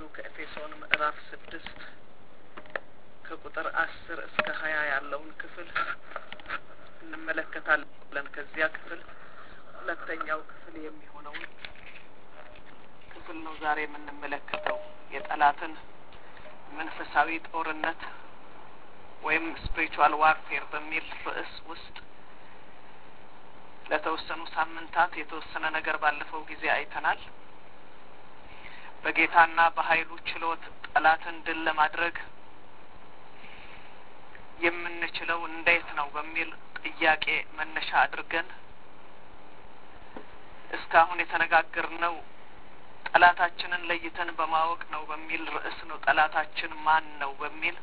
ከዚሁ ከኤፌሶን ምዕራፍ ስድስት ከቁጥር አስር እስከ ሀያ ያለውን ክፍል እንመለከታለን። ከዚያ ክፍል ሁለተኛው ክፍል የሚሆነውን ክፍል ነው ዛሬ የምንመለከተው የጠላትን መንፈሳዊ ጦርነት ወይም ስፒሪቹዋል ዋርፌር በሚል ርዕስ ውስጥ ለተወሰኑ ሳምንታት የተወሰነ ነገር ባለፈው ጊዜ አይተናል። በጌታና በኃይሉ ችሎት ጠላትን ድል ለማድረግ የምንችለው እንዴት ነው በሚል ጥያቄ መነሻ አድርገን እስካሁን የተነጋገርነው ጠላታችንን ለይተን በማወቅ ነው በሚል ርዕስ ነው። ጠላታችን ማን ነው በሚል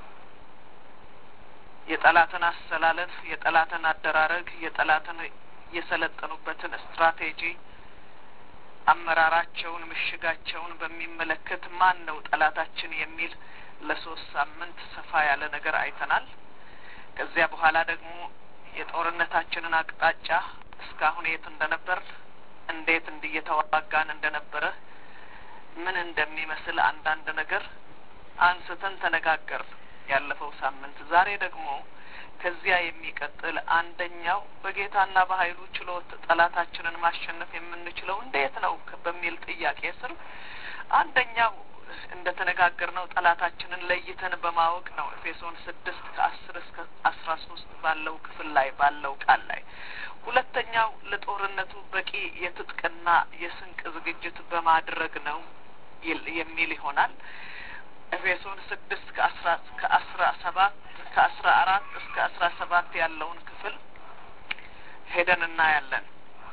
የጠላትን አሰላለፍ፣ የጠላትን አደራረግ፣ የጠላትን የሰለጠኑበትን ስትራቴጂ፣ አመራራቸውን፣ ምሽጋቸውን በሚመለከት ማን ነው ጠላታችን የሚል ለሶስት ሳምንት ሰፋ ያለ ነገር አይተናል። ከዚያ በኋላ ደግሞ የጦርነታችንን አቅጣጫ እስካሁን የት እንደነበር እንዴት እንዲየተዋጋን እንደነበረ ምን እንደሚመስል አንዳንድ ነገር አንስተን ተነጋገር ያለፈው ሳምንት። ዛሬ ደግሞ ከዚያ የሚቀጥል አንደኛው በጌታና በኃይሉ ችሎት ጠላታችንን ማሸነፍ የምንችለው እንዴት ነው በሚል ጥያቄ ስር አንደኛው እንደ ተነጋገር ነው ጠላታችንን ለይተን በማወቅ ነው። ኤፌሶን ስድስት ከአስር እስከ አስራ ሶስት ባለው ክፍል ላይ ባለው ቃል ላይ ሁለተኛው ለጦርነቱ በቂ የትጥቅና የስንቅ ዝግጅት በማድረግ ነው የሚል ይሆናል። ኤፌሶን ስድስት ከአስራ ከአስራ ሰባት ከአስራ አራት እስከ አስራ ሰባት ያለውን ክፍል ሄደን እናያለን።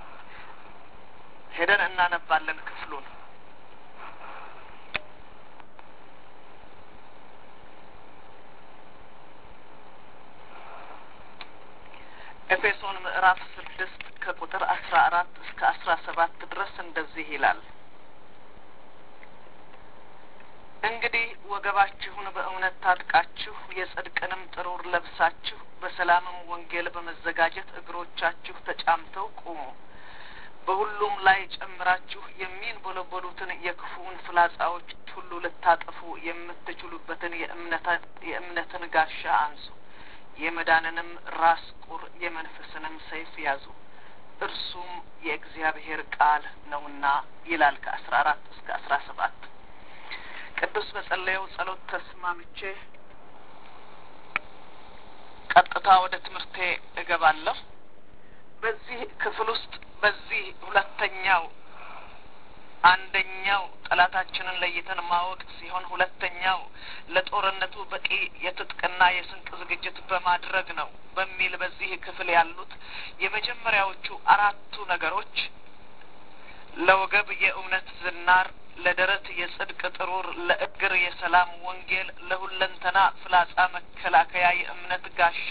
ሄደን እናነባለን ክፍሉን ኤፌሶን ምዕራፍ ስድስት ከቁጥር አስራ አራት እስከ አስራ ሰባት ድረስ እንደዚህ ይላል። እንግዲህ ወገባችሁን በእውነት ታጥቃችሁ የጽድቅንም ጥሩር ለብሳችሁ በሰላምም ወንጌል በመዘጋጀት እግሮቻችሁ ተጫምተው ቁሙ። በሁሉም ላይ ጨምራችሁ የሚንቦለቦሉትን የክፉውን ፍላጻዎች ሁሉ ልታጠፉ የምትችሉበትን የእምነትን ጋሻ አንሱ። የመዳንንም ራስ ቁር የመንፈስንም ሰይፍ ያዙ፣ እርሱም የእግዚአብሔር ቃል ነውና ይላል። ከአስራ አራት እስከ አስራ ሰባት ቅዱስ በጸለየው ጸሎት ተስማምቼ ቀጥታ ወደ ትምህርቴ እገባለሁ። በዚህ ክፍል ውስጥ በዚህ ሁለተኛው አንደኛው ጠላታችንን ለይተን ማወቅ ሲሆን ሁለተኛው ለጦርነቱ በቂ የትጥቅና የስንቅ ዝግጅት በማድረግ ነው በሚል በዚህ ክፍል ያሉት የመጀመሪያዎቹ አራቱ ነገሮች ለወገብ የእውነት ዝናር፣ ለደረት የጽድቅ ጥሩር፣ ለእግር የሰላም ወንጌል፣ ለሁለንተና ፍላጻ መከላከያ የእምነት ጋሻ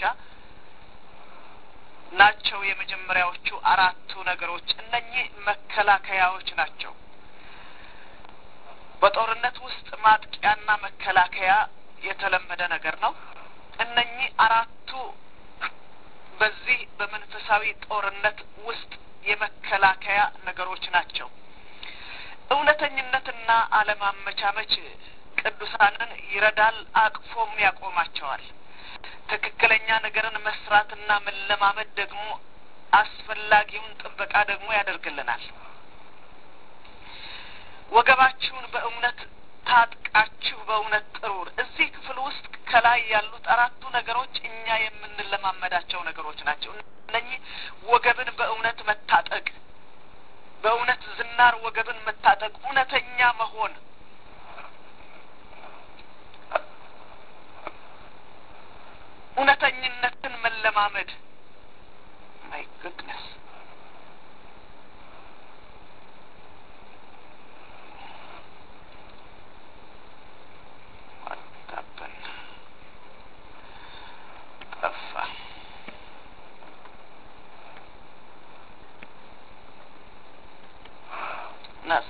ናቸው። የመጀመሪያዎቹ አራቱ ነገሮች እነኚህ መከላከያዎች ናቸው። በጦርነት ውስጥ ማጥቂያና መከላከያ የተለመደ ነገር ነው። እነኚህ አራቱ በዚህ በመንፈሳዊ ጦርነት ውስጥ የመከላከያ ነገሮች ናቸው። እውነተኝነትና አለማመቻመች ቅዱሳንን ይረዳል፣ አቅፎም ያቆማቸዋል። ትክክለኛ ነገርን መስራትና መለማመድ ደግሞ አስፈላጊውን ጥበቃ ደግሞ ያደርግልናል። ወገባችሁን በእውነት ታጥቃችሁ በእውነት ጥሩር። እዚህ ክፍል ውስጥ ከላይ ያሉት አራቱ ነገሮች እኛ የምንለማመዳቸው ነገሮች ናቸው። እነኚህ ወገብን በእውነት መታጠቅ፣ በእውነት ዝናር ወገብን መታጠቅ፣ እውነተኛ መሆን እውነተኝነትን መለማመድ ማይ ጉድነስ አታበን ጠፋ። ናስ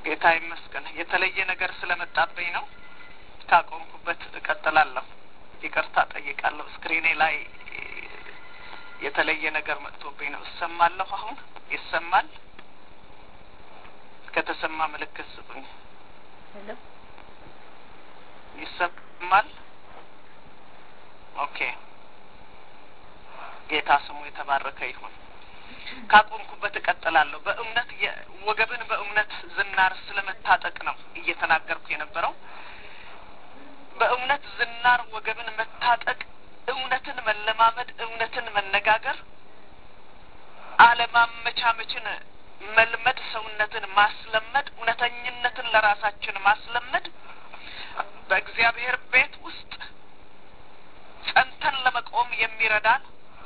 ጌታ ይመስገን። የተለየ ነገር ስለመጣብኝ ነው። ካቆምኩበት እቀጥላለሁ። ይቅርታ ጠይቃለሁ። ስክሪኔ ላይ የተለየ ነገር መጥቶብኝ ነው። እሰማለሁ። አሁን ይሰማል? ከተሰማ ምልክት ስጡኝ። ይሰማል? ኦኬ። ጌታ ስሙ የተባረከ ይሁን። ካቆምኩበት እቀጥላለሁ። በእምነት ወገብን በእምነት ዝናር ስለመታጠቅ ነው እየተናገርኩ የነበረው። በእምነት ዝናር ወገብን መታጠቅ፣ እውነትን መለማመድ፣ እውነትን መነጋገር፣ አለማመቻመችን መልመድ፣ ሰውነትን ማስለመድ፣ እውነተኝነትን ለራሳችን ማስለመድ በእግዚአብሔር ቤት ውስጥ ጸንተን ለመቆም የሚረዳን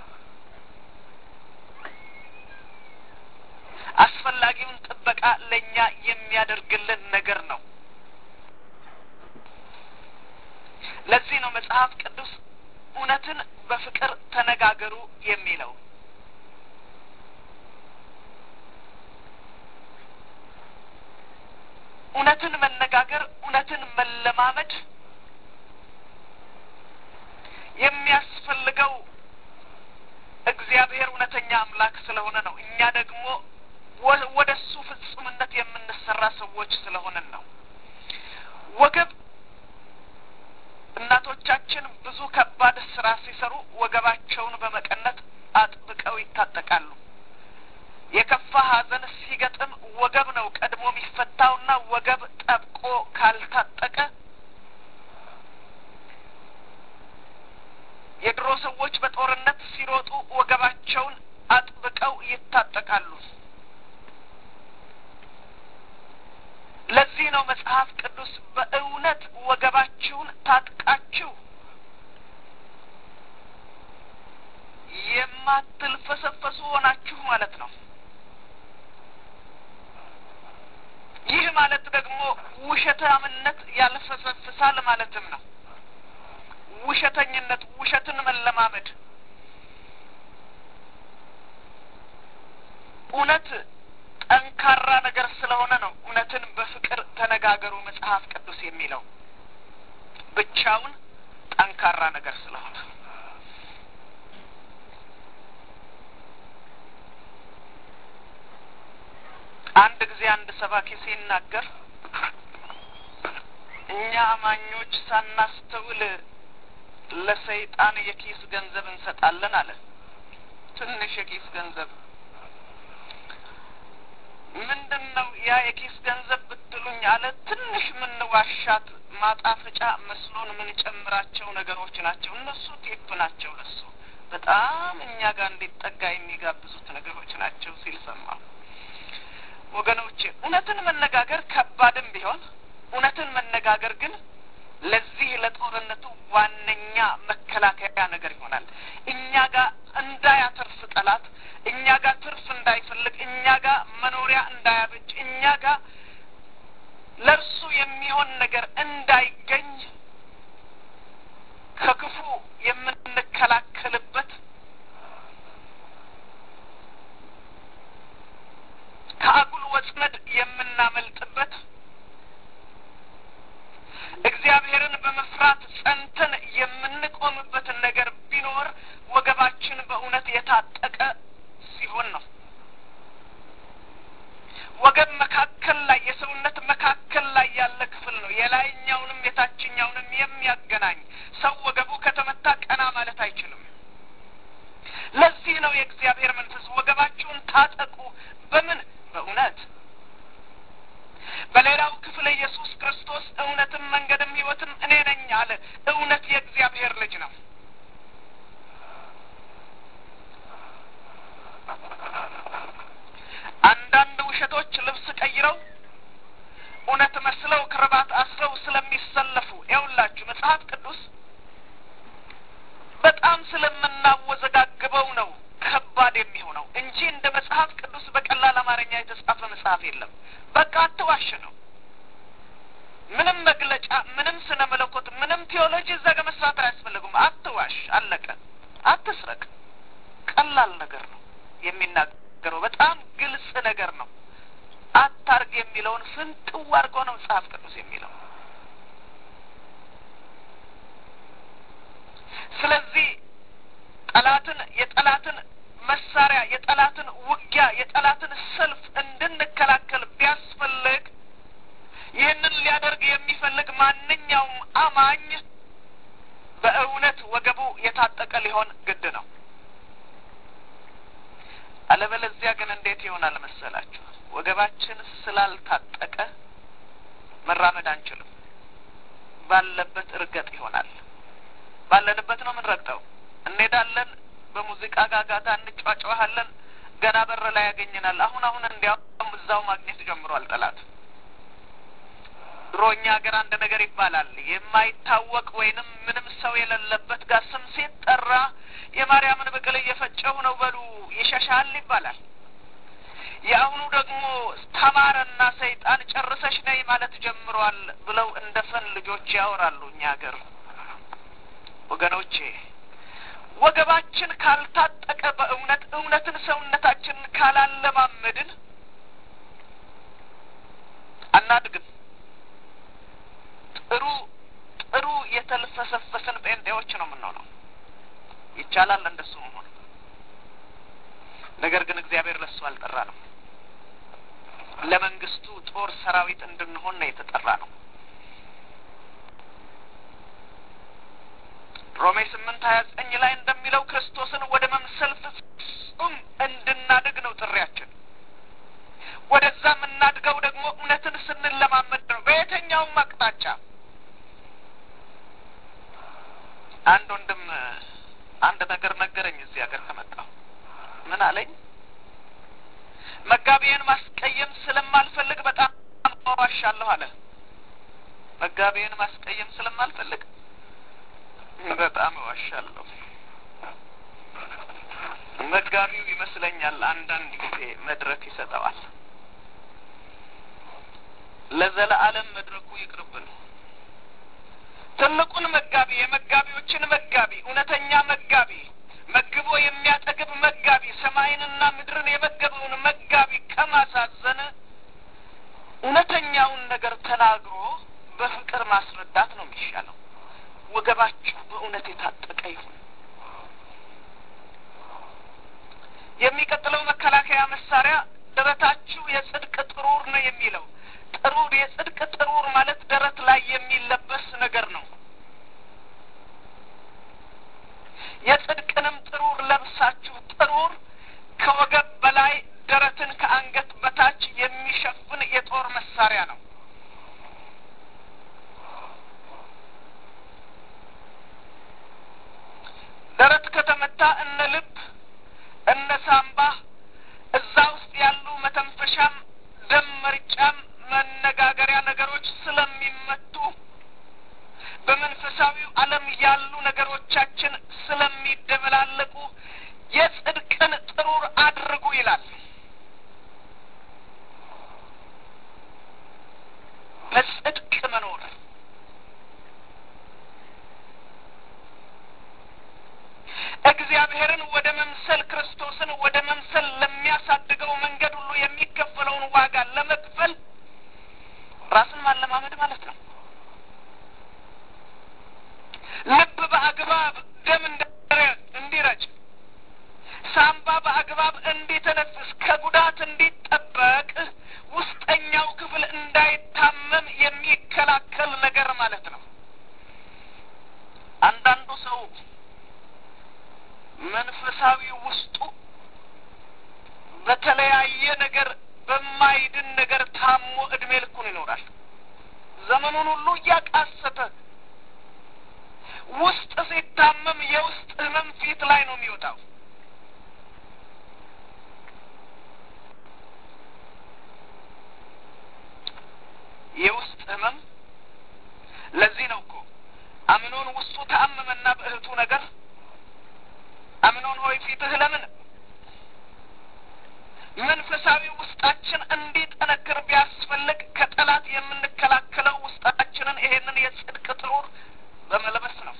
አስፈላጊውን ጥበቃ ለእኛ የሚያደርግልን ነገር ነው። ለዚህ ነው መጽሐፍ ቅዱስ እውነትን በፍቅር ተነጋገሩ የሚለው። እውነትን መነጋገር፣ እውነትን መለማመድ የሚያስፈልገው እግዚአብሔር እውነተኛ አምላክ ስለሆነ ነው። እኛ ደግሞ ወደ እሱ ፍጹምነት የምንሰራ ሰዎች ስለሆንን ነው። ወገብ እናቶቻችን ብዙ ከባድ ስራ ሲሰሩ ወገባቸውን በመቀነት አጥብቀው ይታጠቃሉ። የከፋ ሐዘን ሲገጥም ወገብ ነው ቀድሞ የሚፈታውና ወገብ ጠብቆ ካልታጠቀ የድሮ ሰዎች በጦርነት ሲሮጡ ወገባቸውን አጥብቀው ይታጠቃሉ። ለዚህ ነው መጽሐፍ ቅዱስ በእውነት ወገባችሁን ታጥቃችሁ የማትልፈሰፈሱ ሆናችሁ ማለት ነው። ይህ ማለት ደግሞ ውሸታምነት ያልፈሰፍሳል ማለትም ነው። ውሸተኝነት፣ ውሸትን መለማመድ እውነት ጠንካራ ነገር ስለሆነ ነው እውነትን በፍቅር ተነጋገሩ መጽሐፍ ቅዱስ የሚለው ብቻውን ጠንካራ ነገር ስለሆነ አንድ ጊዜ አንድ ሰባኪ ሲናገር እኛ አማኞች ሳናስተውል ለሰይጣን የኪስ ገንዘብ እንሰጣለን አለ። ትንሽ የኪስ ገንዘብ ምንድን ነው ያ የኪስ ገንዘብ ብትሉኝ አለ። ትንሽ ምንዋሻት ማጣፈጫ መስሎን ምንጨምራቸው ነገሮች ናቸው። እነሱ ቴፕ ናቸው። ለሱ በጣም እኛ ጋር እንዲጠጋ የሚጋብዙት ነገሮች ናቸው ሲል ሰማሁ። ወገኖቼ እውነትን መነጋገር ከባድም ቢሆን እውነትን መነጋገር ግን ለዚህ ለጦርነቱ ዋነኛ መከላከያ ነገር ይሆናል። እኛ ጋር እንዳያተርፍ ጠላት፣ እኛ ጋር ትርፍ እንዳይፈልግ፣ እኛ ጋር መኖሪያ እንዳያበጅ፣ እኛ ጋር ለእርሱ የሚሆን ነገር እንዳይገኝ ከክፉ የምንከላከልበት ከአጉል ወጥመድ የምናመልጥበት እግዚአብሔርን በመፍራት ጸንተን የምንቆምበትን ነገር ቢኖር ወገባችን በእውነት የታጠቀ ሲሆን ነው። ወገብ መካከል ላይ የሰውነት መካከል ላይ ያለ ክፍል ነው። የላይኛውንም የታችኛውንም የሚያገናኝ ሰው ወገቡ ከተመታ ቀና ማለት አይችልም። ለዚህ ነው የእግዚአብሔር መንፈስ ወገባችሁን ታጠቁ። በምን በእውነት በሌላው ክፍል ኢየሱስ ክርስቶስ እውነትም መንገድም ሕይወትም እኔ ነኝ አለ። እውነት የእግዚአብሔር ልጅ ነው። አንዳንድ ውሸቶች ልብስ ቀይረው እውነት መስለው ክርባት አስረው ስለሚሰለፉ ይኸውላችሁ መጽሐፍ ቅዱስ በጣም ስለምናወዘጋግበው ነው ከባድ የሚሆነው እንጂ እንደ መጽሐፍ ቅዱስ በቀላል አማርኛ የተጻፈ መጽሐፍ የለም። በቃ አትዋሽ ነው። ምንም መግለጫ፣ ምንም ስነ መለኮት፣ ምንም ቴዎሎጂ እዛ ጋር መስራት አያስፈልጉም። አትዋሽ፣ አለቀ። አትስረቅ፣ ቀላል ነገር ነው የሚናገረው። በጣም ግልጽ ነገር ነው። አታ አርግ የሚለውን ፍንጥው አድርጎ ነው መጽሐፍ ቅዱስ የሚለው። ስለዚህ ጠላትን የጠላትን መሳሪያ የጠላትን ውጊያ የጠላትን ሰልፍ እንድንከላከል ቢያስፈልግ ይህንን ሊያደርግ የሚፈልግ ማንኛውም አማኝ በእውነት ወገቡ የታጠቀ ሊሆን ግድ ነው። አለበለዚያ ግን እንዴት ይሆናል መሰላችሁ? ወገባችን ስላልታጠቀ መራመድ አንችልም። ባለበት እርገጥ ይሆናል። ባለንበት ነው የምንረግጠው። እንሄዳለን፣ በሙዚቃ ጋጋታ እንጫጫዋሃለን። ገና በር ላይ ያገኘናል። አሁን አሁን እንዲያውም እዛው ማግኘት ጀምሯል ጠላት። ድሮ እኛ ሀገር አንድ ነገር ይባላል። የማይታወቅ ወይንም ምንም ሰው የሌለበት ጋር ስም ሲጠራ የማርያምን ብቅል እየፈጨሁ ነው በሉ ይሸሻል ይባላል። የአሁኑ ደግሞ ተማረና ሰይጣን ጨርሰሽ ነይ ማለት ጀምሯል ብለው እንደ ፈን ልጆች ያወራሉ እኛ ሀገር። ወገኖቼ ወገባችን ካልታጠቀ በእውነት እውነትን ሰውነታችንን ካላለማመድን አናድግም። ጥሩ ጥሩ የተልፈሰፈስን ጴንጤዎች ነው የምንሆነው። ይቻላል እንደሱ መሆን። ነገር ግን እግዚአብሔር ለሱ አልጠራ ነው። ለመንግስቱ ጦር ሰራዊት እንድንሆን ነው የተጠራ ነው። ሮሜ ስምንት ሀያ ዘጠኝ ላይ እንደሚለው ክርስቶስን ወደ መምሰል ፍጹም እንድናድግ ነው ጥሪያችን። ወደዛ የምናድገው ደግሞ እውነትን ስንለማመድ ነው። በየትኛውም አቅጣጫ አንድ ወንድም አንድ ነገር ነገረኝ። እዚህ ሀገር ከመጣሁ ምን አለኝ? መጋቢዬን ማስቀየም ስለማልፈልግ በጣም ዋሻለሁ አለ። መጋቢዬን ማስቀየም ስለማልፈልግ በጣም እዋሻለሁ። መጋቢው ይመስለኛል አንዳንድ ጊዜ መድረክ ይሰጠዋል። ለዘለዓለም መድረኩ ይቅርብን። ትልቁን መጋቢ፣ የመጋቢዎችን መጋቢ፣ እውነተኛ መጋቢ፣ መግቦ የሚያጠግብ መጋቢ፣ ሰማይንና ምድርን የመገበውን መጋቢ ከማሳዘን እውነተኛውን ነገር ተናግሮ በፍቅር ማስረዳት ነው የሚሻለው። ወገባችሁ በእውነት የታጠቀ ይሁን። የሚቀጥለው መከላከያ መሳሪያ ደረታችሁ የጽድቅ ጥሩር ነው የሚለው ጥሩር የጽድቅ ጥሩር ማለት ደረት ላይ የሚለበስ ነገር ነው። የጽድቅንም ጥሩር ለብሳችሁ ጥሩር ከወገብ በላይ ደረትን ከአንገት በታች የሚሸፍን የጦር መሳሪያ ነው። ደረት ከተመታ እነ ልብ እነ ሳምባ እዛ ውስጥ ያሉ መተንፈሻም ደም መርጫም መነጋገሪያ ነገሮች ስለሚመቱ በመንፈሳዊው ዓለም ያሉ ነገሮቻችን ስለሚደበላለቁ የጽድቅን ጥሩር አድርጉ ይላል። በጽድቅ መኖር እግዚአብሔርን ወደ መምሰል ክርስቶስን ወደ መምሰል ለሚያሳድገው መንገድ ሁሉ የሚከፈለውን ዋጋ ለመክፈል ራስን ማለማመድ ማለት ነው። ልብ በአግባብ ደም እንዲረጭ፣ ሳምባ በአግባብ እንዲተነፍስ፣ ከጉዳት እንዲጠበቅ፣ ውስጠኛው ክፍል እንዳይታመም የሚከላከል ነገር ማለት ነው። አንዳንዱ ሰው መንፈሳዊ ውስጡ በተለያየ ነገር በማይድን ነገር ታሞ እድሜ ልኩን ይኖራል። ዘመኑን ሁሉ እያቃሰተ ውስጥ ሲታመም የውስጥ ህመም ፊት ላይ ነው የሚወጣው። የውስጥ ህመም ለዚህ ነው እኮ አምኖን ውስጡ ተአመመና በእህቱ ነገር አምኖን ሆይ ፊትህ ለምን መንፈሳዊ ውስጣችን እንዲጠነክር ቢያስፈልግ ከጠላት የምንከላከለው ውስጣችንን ይሄንን የጽድቅ ጥሩር በመልበስ ነው።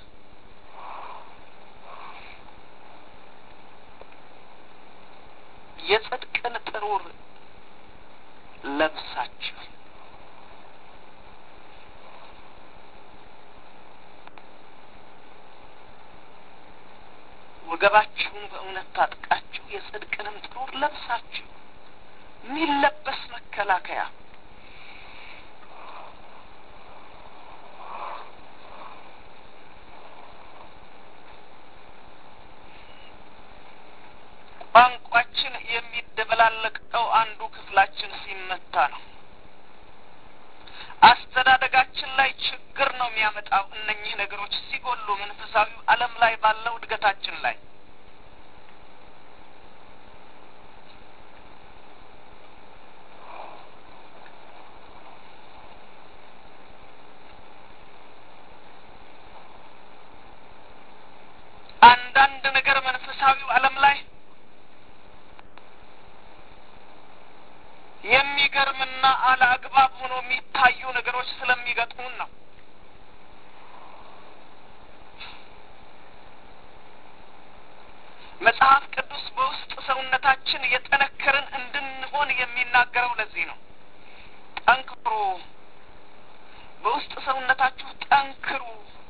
የጽድቅን ጥሩር ለብሳችሁ ወገባችሁን በእውነት ታጥቃችሁ የጽድቅንም ጥሩር ለብሳችሁ የሚለበስ መከላከያ ቋንቋችን የሚደበላለቀው አንዱ ክፍላችን ሲመታ ነው። አስተዳደጋችን ላይ ችግር ነው የሚያመጣው። እነኚህ ነገሮች ሲጎሉ መንፈሳዊ ዓለም ላይ ባለው እድገታችን ላይ አንዳንድ ነገር መንፈሳዊው ዓለም ላይ የሚገርምና አለአግባብ ሆኖ የሚታዩ ነገሮች ስለሚገጥሙን ነው። መጽሐፍ ቅዱስ በውስጥ ሰውነታችን የጠነከርን እንድንሆን የሚናገረው ለዚህ ነው። ጠንክሩ፣ በውስጥ ሰውነታችሁ ጠንክሩ።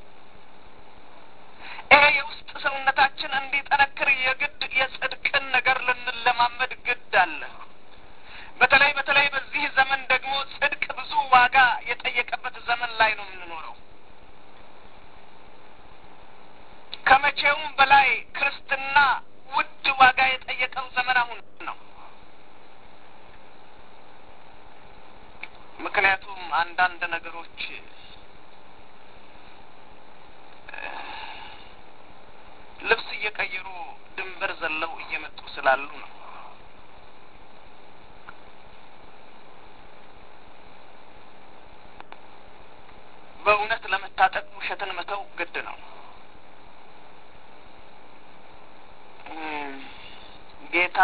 ይሄ የውስጥ ሰውነታችን እንዲጠነክር የግድ የጽድቅን ነገር ልንለማመድ ግድ አለ። በተለይ በተለይ በዚህ ዘመን ደግሞ ጽድቅ ብዙ ዋጋ የጠየቀበት ዘመን ላይ ነው የምንኖረው። ከመቼውም በላይ ክርስትና ውድ ዋጋ የጠየቀው ዘመን አሁን ነው። ምክንያቱም አንዳንድ ነገሮች ልብስ እየቀየሩ ድንበር ዘለው እየመጡ ስላሉ ነው። በእውነት ለመታጠቅ ውሸትን መተው ግድ ነው። ጌታ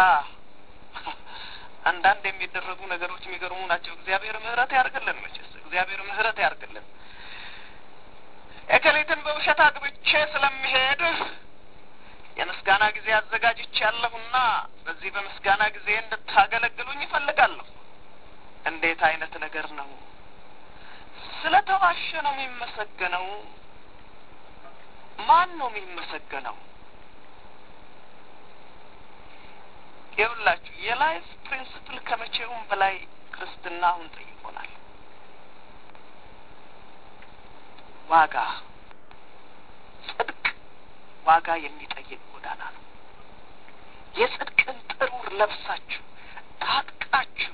አንዳንድ የሚደረጉ ነገሮች የሚገርሙ ናቸው። እግዚአብሔር ምሕረት ያርግልን። መቼስ እግዚአብሔር ምሕረት ያርግልን። እከሌትን በውሸት አግብቼ ስለሚሄድ የምስጋና ጊዜ አዘጋጅቼ ያለሁና በዚህ በምስጋና ጊዜ እንድታገለግሉኝ ይፈልጋለሁ። እንዴት አይነት ነገር ነው? ስለ ተዋሸ ነው የሚመሰገነው? ማን ነው የሚመሰገነው? ይኸውላችሁ የላይፍ ፕሪንስፕል ከመቼውም በላይ ክርስትና አሁን ጠይቆናል። ዋጋ ጽድቅ ዋጋ የሚጠይቅ ጎዳና ነው። የጽድቅን ጥሩር ለብሳችሁ ታጥቃችሁ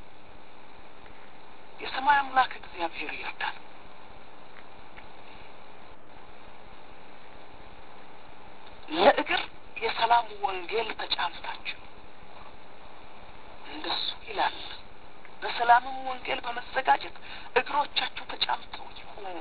የሰማይ አምላክ እግዚአብሔር ይርዳል። ለእግር የሰላም ወንጌል ተጫምታችሁ እንደሱ ይላል። በሰላምም ወንጌል በመዘጋጀት እግሮቻችሁ ተጫምተው ይሁኑ።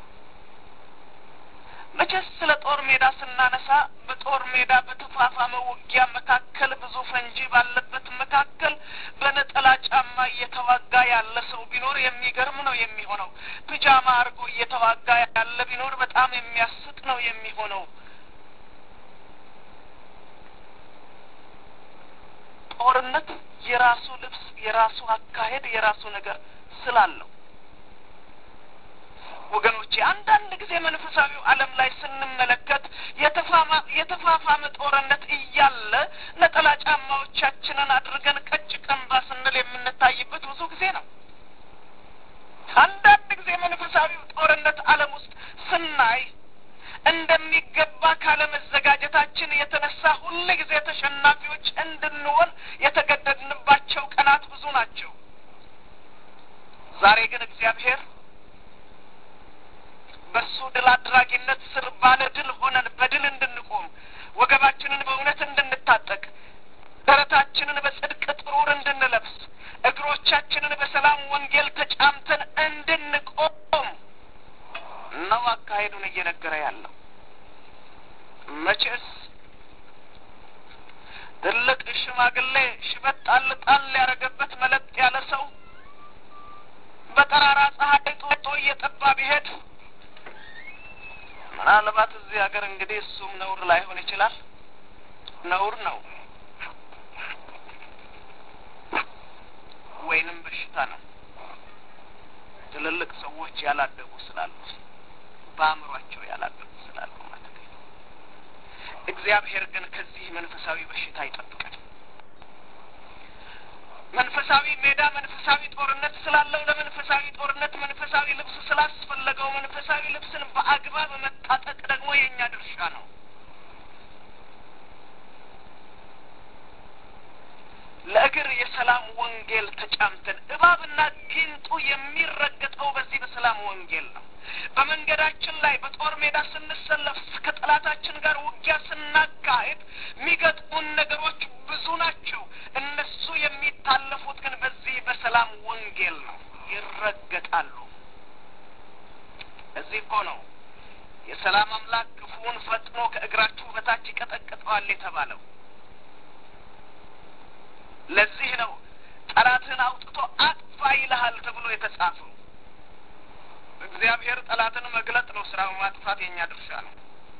መቼስ ስለ ጦር ሜዳ ስናነሳ በጦር ሜዳ በተፋፋመ ውጊያ መካከል ብዙ ፈንጂ ባለበት መካከል በነጠላ ጫማ እየተዋጋ ያለ ሰው ቢኖር የሚገርም ነው የሚሆነው። ፒጃማ አድርጎ እየተዋጋ ያለ ቢኖር በጣም የሚያስጥ ነው የሚሆነው። ጦርነት የራሱ ልብስ፣ የራሱ አካሄድ፣ የራሱ ነገር ስላለው ወገኖቼ አንዳንድ ጊዜ መንፈሳዊው ዓለም ላይ ስንመለከት የተፋፋመ ጦርነት እያለ ነጠላ ጫማዎቻችንን አድርገን ቀጭ ቀንባ ስንል የምንታይበት ብዙ ጊዜ ነው። አንዳንድ ጊዜ መንፈሳዊው ጦርነት ዓለም ውስጥ ስናይ እንደሚገባ ካለመዘጋጀታችን የተነሳ ሁል ጊዜ ተሸናፊዎች እንድንሆን የተገደድንባቸው ቀናት ብዙ ናቸው። ዛሬ ግን እግዚአብሔር በሱ ድል አድራጊነት ስር ባለ ድል ሆነን በድል እንድንቆም ወገባችንን በእውነት እንድንታጠቅ ደረታችንን በጽድቅ ጥሩር እንድንለብስ እግሮቻችንን በሰላም ወንጌል ተጫምተን እንድንቆም ነው አካሄዱን እየነገረ ያለው። መቼስ ትልቅ ሽማግሌ ሽበት ጣል ጣል ያደረገበት መለጥ ያለ ሰው በጠራራ ፀሐይ ጦጦ እየጠባ ቢሄድ ምናልባት እዚህ ሀገር እንግዲህ እሱም ነውር ላይሆን ይችላል። ነውር ነው። ወይንም በሽታ ነው። ትልልቅ ሰዎች ያላደጉ ስላሉ በአእምሯቸው ያላደጉ ስላሉ ማለት ነው። እግዚአብሔር ግን ከዚህ መንፈሳዊ በሽታ ይጠብቀን። መንፈሳዊ ሜዳ መንፈሳዊ ጦርነት ስላለው ለመንፈሳዊ ጦርነት መንፈሳዊ ልብስ ስላስፈለገው መንፈሳዊ ልብስን በአግባብ መታጠቅ ደግሞ የእኛ ድርሻ ነው። ለእግር የሰላም ወንጌል ተጫምተን እባብና ጊንጡ የሚረገጠው በዚህ በሰላም ወንጌል ነው። በመንገዳችን ላይ በጦር ሜዳ ስንሰለፍ ከጠላታችን ጋር ውጊያ ስናካሄድ የሚገጥሙን ነገሮች ብዙ ናቸው። እነሱ የሚታለፉት ግን በዚህ በሰላም ወንጌል ነው። ይረገጣሉ። እዚህ እኮ ነው የሰላም አምላክ ክፉውን ፈጥኖ ከእግራችሁ በታች ይቀጠቅጠዋል የተባለው። ለዚህ ነው ጠላትህን አውጥቶ አጥፋ ይልሃል ተብሎ የተጻፈው። እግዚአብሔር ጠላትን መግለጥ ነው ስራው፣ ማጥፋት የእኛ ድርሻ ነው።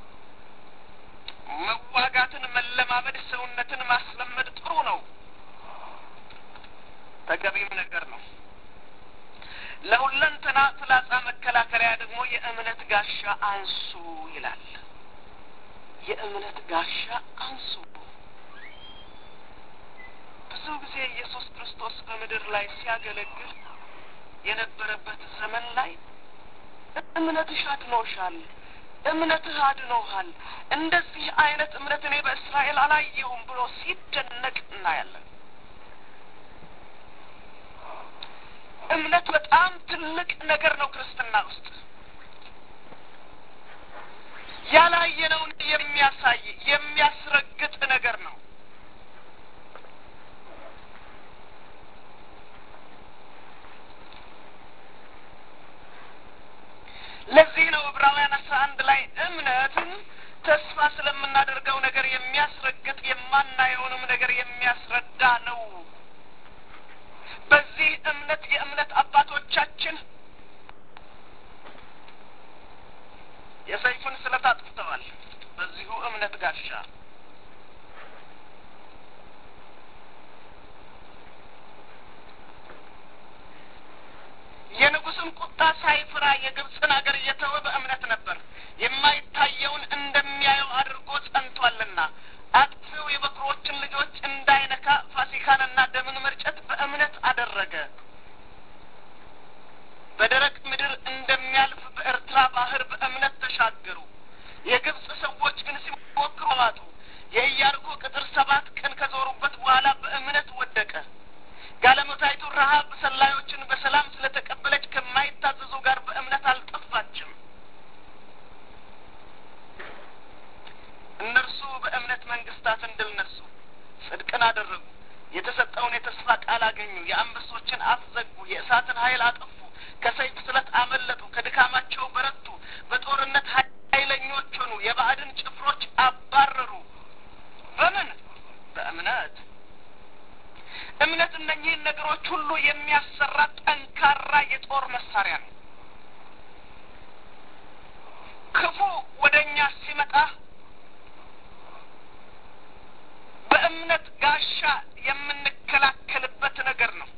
መዋጋትን መለማመድ፣ ሰውነትን ማስለመድ ጥሩ ነው፣ ተገቢም ነገር ነው። ለሁለንተና ፍላጻ መከላከያ ደግሞ የእምነት ጋሻ አንሱ ይላል። የእምነት ጋሻ አንሱ። ብዙ ጊዜ ኢየሱስ ክርስቶስ በምድር ላይ ሲያገለግል የነበረበት ዘመን ላይ እምነትሽ አድኖሻል፣ እምነትህ አድኖሃል፣ እንደዚህ አይነት እምነት እኔ በእስራኤል አላየሁም ብሎ ሲደነቅ እናያለን። እምነት በጣም ትልቅ ነገር ነው ክርስትና ውስጥ ያላየነውን የሚያሳይ የሚያስረግጥ ነገር ነው። ለዚህ ነው ዕብራውያን አስራ አንድ ላይ እምነትን ተስፋ ስለምናደርገው ነገር የሚያስረግጥ የማናየውንም ነገር የሚያስረዳ ነው። በዚህ እምነት የእምነት አባቶቻችን የሰይፉን ስለት አጥፍተዋል። በዚሁ እምነት ጋሻ የንጉሥን ቁጣ ሳይፍራ የግብፅን አገር እየተወ በእምነት ነበር። የማይታየውን እንደሚያየው አድርጎ ጸንቷልና አጥፊው የበኩሮችን ልጆች እንዳይነካ ፋሲካንና ደምን መርጨት በእምነት አደረገ። በደረቅ ምድር እንደሚያልፍ በኤርትራ ባህር በእምነት ተሻገሩ። የግብፅ ሰዎች ግን ሲሞክሩ ዋጡ። የኢያሪኮ ቅጥር ሰባት ቀን ከዞሩበት በኋላ በእምነት ወደቀ። ጋለሞታይቱ ረሀብ ሰላዮችን በሰላም ስለተቀበለች ከማይታዘዙ ጋር በእምነት አልጠፋችም። እነርሱ በእምነት መንግስታትን ድል ነሱ፣ ጽድቅን አደረጉ፣ የተሰጠውን የተስፋ ቃል አገኙ፣ የአንበሶችን አፍ ዘጉ፣ የእሳትን ኃይል አጠፉ፣ ከሰይፍ ስለት አመለጡ፣ ከድካማቸው በረቱ፣ በጦርነት ኃይለኞች ሆኑ፣ የባዕድን ጭፍሮች አባረሩ። በምን? በእምነት እምነት እነኚህን ነገሮች ሁሉ የሚያሰራ ጠንካራ የጦር መሳሪያ ነው። ክፉ ወደ እኛ ሲመጣ በእምነት ጋሻ የምንከላከልበት ነገር ነው።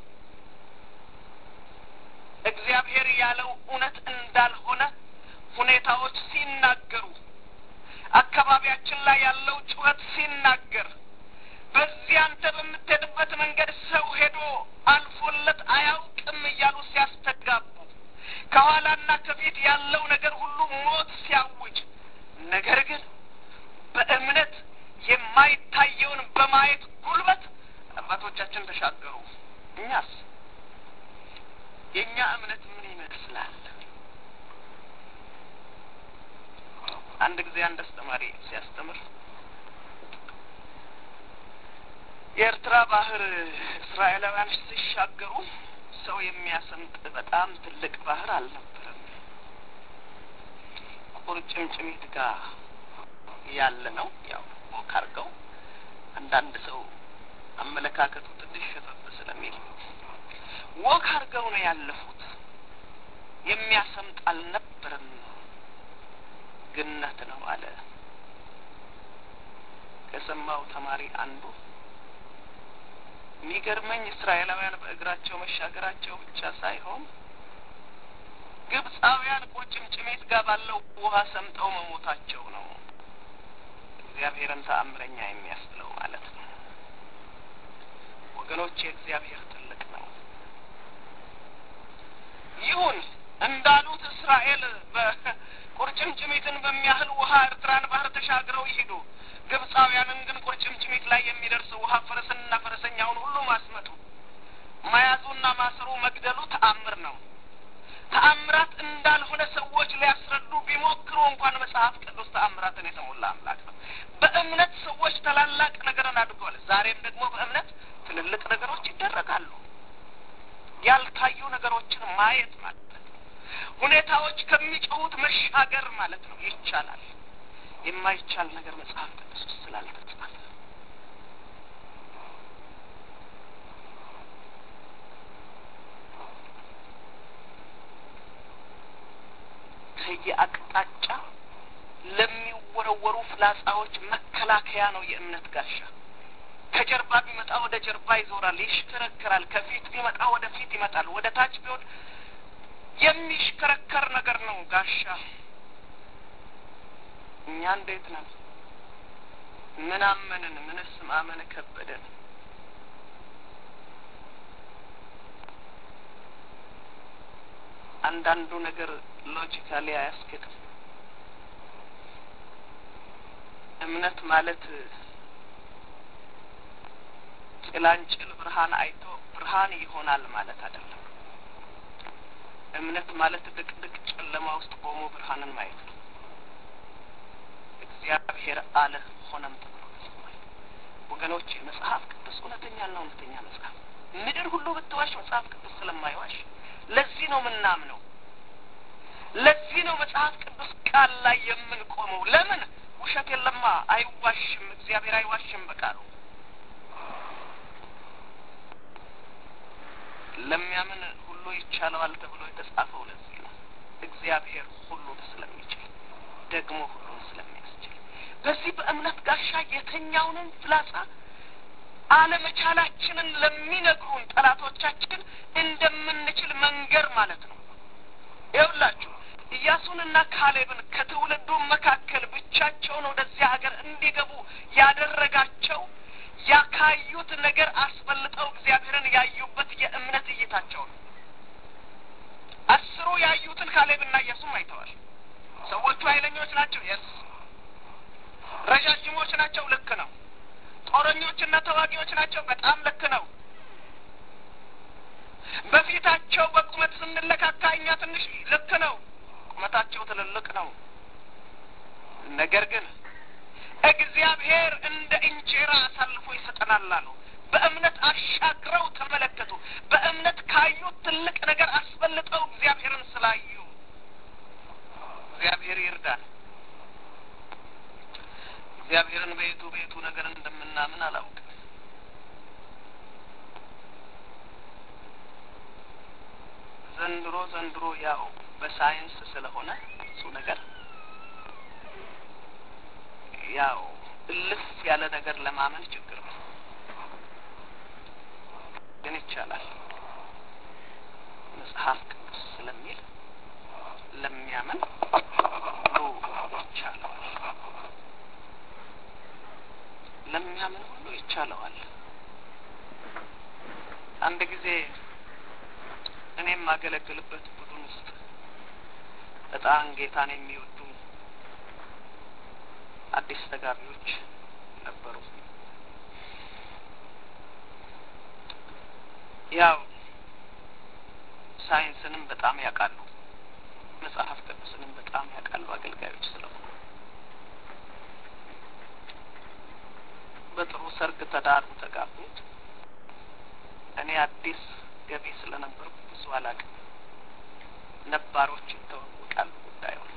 እግዚአብሔር ያለው እውነት እንዳልሆነ ሁኔታዎች ሲናገሩ፣ አካባቢያችን ላይ ያለው ጩኸት ሲናገር በዚህ አንተ በምትሄድበት መንገድ ሰው ሄዶ አልፎለት አያውቅም እያሉ ሲያስተጋቡ ከኋላና ከፊት ያለው ነገር ሁሉ ሞት ሲያውጅ፣ ነገር ግን በእምነት የማይታየውን በማየት ጉልበት አባቶቻችን ተሻገሩ። እኛስ የእኛ እምነት ምን ይመስላል? አንድ ጊዜ አንድ አስተማሪ ሲያስተምር የኤርትራ ባህር እስራኤላውያን ሲሻገሩ ሰው የሚያሰምጥ በጣም ትልቅ ባህር አልነበረም። ቁርጭምጭሚት ጋር ያለ ነው። ያው ወክ አድርገው አንዳንድ ሰው አመለካከቱ ትንሽ ሸፈፍ ስለሚል ወክ አድርገው ነው ያለፉት። የሚያሰምጥ አልነበረም። ግነት ነው አለ። ከሰማው ተማሪ አንዱ የሚገርመኝ እስራኤላውያን በእግራቸው መሻገራቸው ብቻ ሳይሆን ግብፃውያን ቁርጭምጭሚት ጋር ባለው ውሃ ሰምጠው መሞታቸው ነው እግዚአብሔርን ተአምረኛ የሚያስብለው ማለት ነው። ወገኖች የእግዚአብሔር ትልቅ ነው። ይሁን እንዳሉት እስራኤል በቁርጭምጭሚትን በሚያህል ውሃ ኤርትራን ባህር ተሻግረው ይሂዱ። ግብፃውያንን ግን ቁርጭምጭሚት ላይ የሚደርስ ውሃ ፈረስንና ፈረሰኛውን ሁሉ ማስመጡ፣ መያዙና ማሰሩ፣ መግደሉ ተአምር ነው። ተአምራት እንዳልሆነ ሰዎች ሊያስረዱ ቢሞክሩ እንኳን መጽሐፍ ቅዱስ ተአምራትን የተሞላ አምላክ ነው። በእምነት ሰዎች ታላላቅ ነገርን አድርገዋል። ዛሬም ደግሞ በእምነት ትልልቅ ነገሮች ይደረጋሉ። ያልታዩ ነገሮችን ማየት ማለት ነው። ሁኔታዎች ከሚጮሁት መሻገር ማለት ነው። ይቻላል። የማይቻል ነገር መጽሐፍ ቅዱስ ውስጥ ስላልተጻፈ ከየአቅጣጫ ለሚወረወሩ ፍላጻዎች መከላከያ ነው የእምነት ጋሻ። ከጀርባ ቢመጣ ወደ ጀርባ ይዞራል፣ ይሽከረከራል። ከፊት ቢመጣ ወደ ፊት ይመጣል። ወደ ታች ቢሆን የሚሽከረከር ነገር ነው ጋሻ። እኛ እንዴት ነን? ምን አመንን? ምንስ ማመን ከበደን? አንዳንዱ ነገር ሎጂካሊ አያስኬድም። እምነት ማለት ጭላንጭል ብርሃን አይቶ ብርሃን ይሆናል ማለት አይደለም። እምነት ማለት ድቅድቅ ጨለማ ውስጥ ቆሞ ብርሃንን ማየት ነው። እግዚአብሔር አለ ሆነም ተብሎ ተጽፏል። ወገኖች መጽሐፍ ቅዱስ እውነተኛና እውነተኛ መጽሐፍ ምድር ሁሉ ብትዋሽ መጽሐፍ ቅዱስ ስለማይዋሽ ለዚህ ነው ምናምነው። ለዚህ ነው መጽሐፍ ቅዱስ ቃል ላይ የምንቆመው። ለምን ውሸት የለማ፣ አይዋሽም። እግዚአብሔር አይዋሽም በቃሉ ለሚያምን ሁሉ ይቻለዋል ተብሎ የተጻፈው ለዚህ ነው። እግዚአብሔር ሁሉን ስለሚችል ደግሞ ሁሉን ስለሚያስችል በዚህ በእምነት ጋሻ የተኛውንም ፍላጻ አለመቻላችንን ለሚነግሩን ጠላቶቻችን እንደምንችል መንገር ማለት ነው። ይኸውላችሁ ኢያሱንና ካሌብን ከትውልዱ መካከል ብቻቸውን ወደዚያ ሀገር እንዲገቡ ያደረጋቸው ያካዩት ነገር አስበልጠው እግዚአብሔርን ያዩበት የእምነት እይታቸው ነው። አስሩ ያዩትን ካሌብና ኢያሱም አይተዋል። ሰዎቹ ኃይለኞች ናቸው። የስ ረዣዥሞች ናቸው። ልክ ነው። ጦረኞችና ተዋጊዎች ናቸው። በጣም ልክ ነው። በፊታቸው በቁመት ስንለካካ እኛ ትንሽ ልክ ነው። ቁመታቸው ትልልቅ ነው። ነገር ግን እግዚአብሔር እንደ እንጀራ አሳልፎ ይሰጠናል አሉ። በእምነት አሻግረው ተመለከቱ። በእምነት ካዩት ትልቅ ነገር አስበልጠው እግዚአብሔርን ስላዩ እግዚአብሔር ይርዳል። እግዚአብሔርን በየቱ በየቱ ነገር እንደምናምን አላውቅም። ዘንድሮ ዘንድሮ ያው በሳይንስ ስለሆነ እሱ ነገር ያው እልፍ ያለ ነገር ለማመን ችግር ነው፣ ግን ይቻላል። መጽሐፍ ቅዱስ ስለሚል ለሚያምን ሁሉ ይቻለዋል። ለሚያምን ሁሉ ይቻለዋል። አንድ ጊዜ እኔ የማገለግልበት ቡድን ውስጥ በጣም ጌታን የሚወዱ አዲስ ተጋቢዎች ነበሩ። ያው ሳይንስንም በጣም ያውቃሉ፣ መጽሐፍ ቅዱስንም በጣም ያውቃሉ አገልጋዮች ስለሆኑ በጥሩ ሰርግ ተዳሩ፣ ተጋቡት። እኔ አዲስ ገቢ ስለነበርኩ ብዙ አላውቅም። ነባሮች ይተዋወቃሉ ጉዳዩን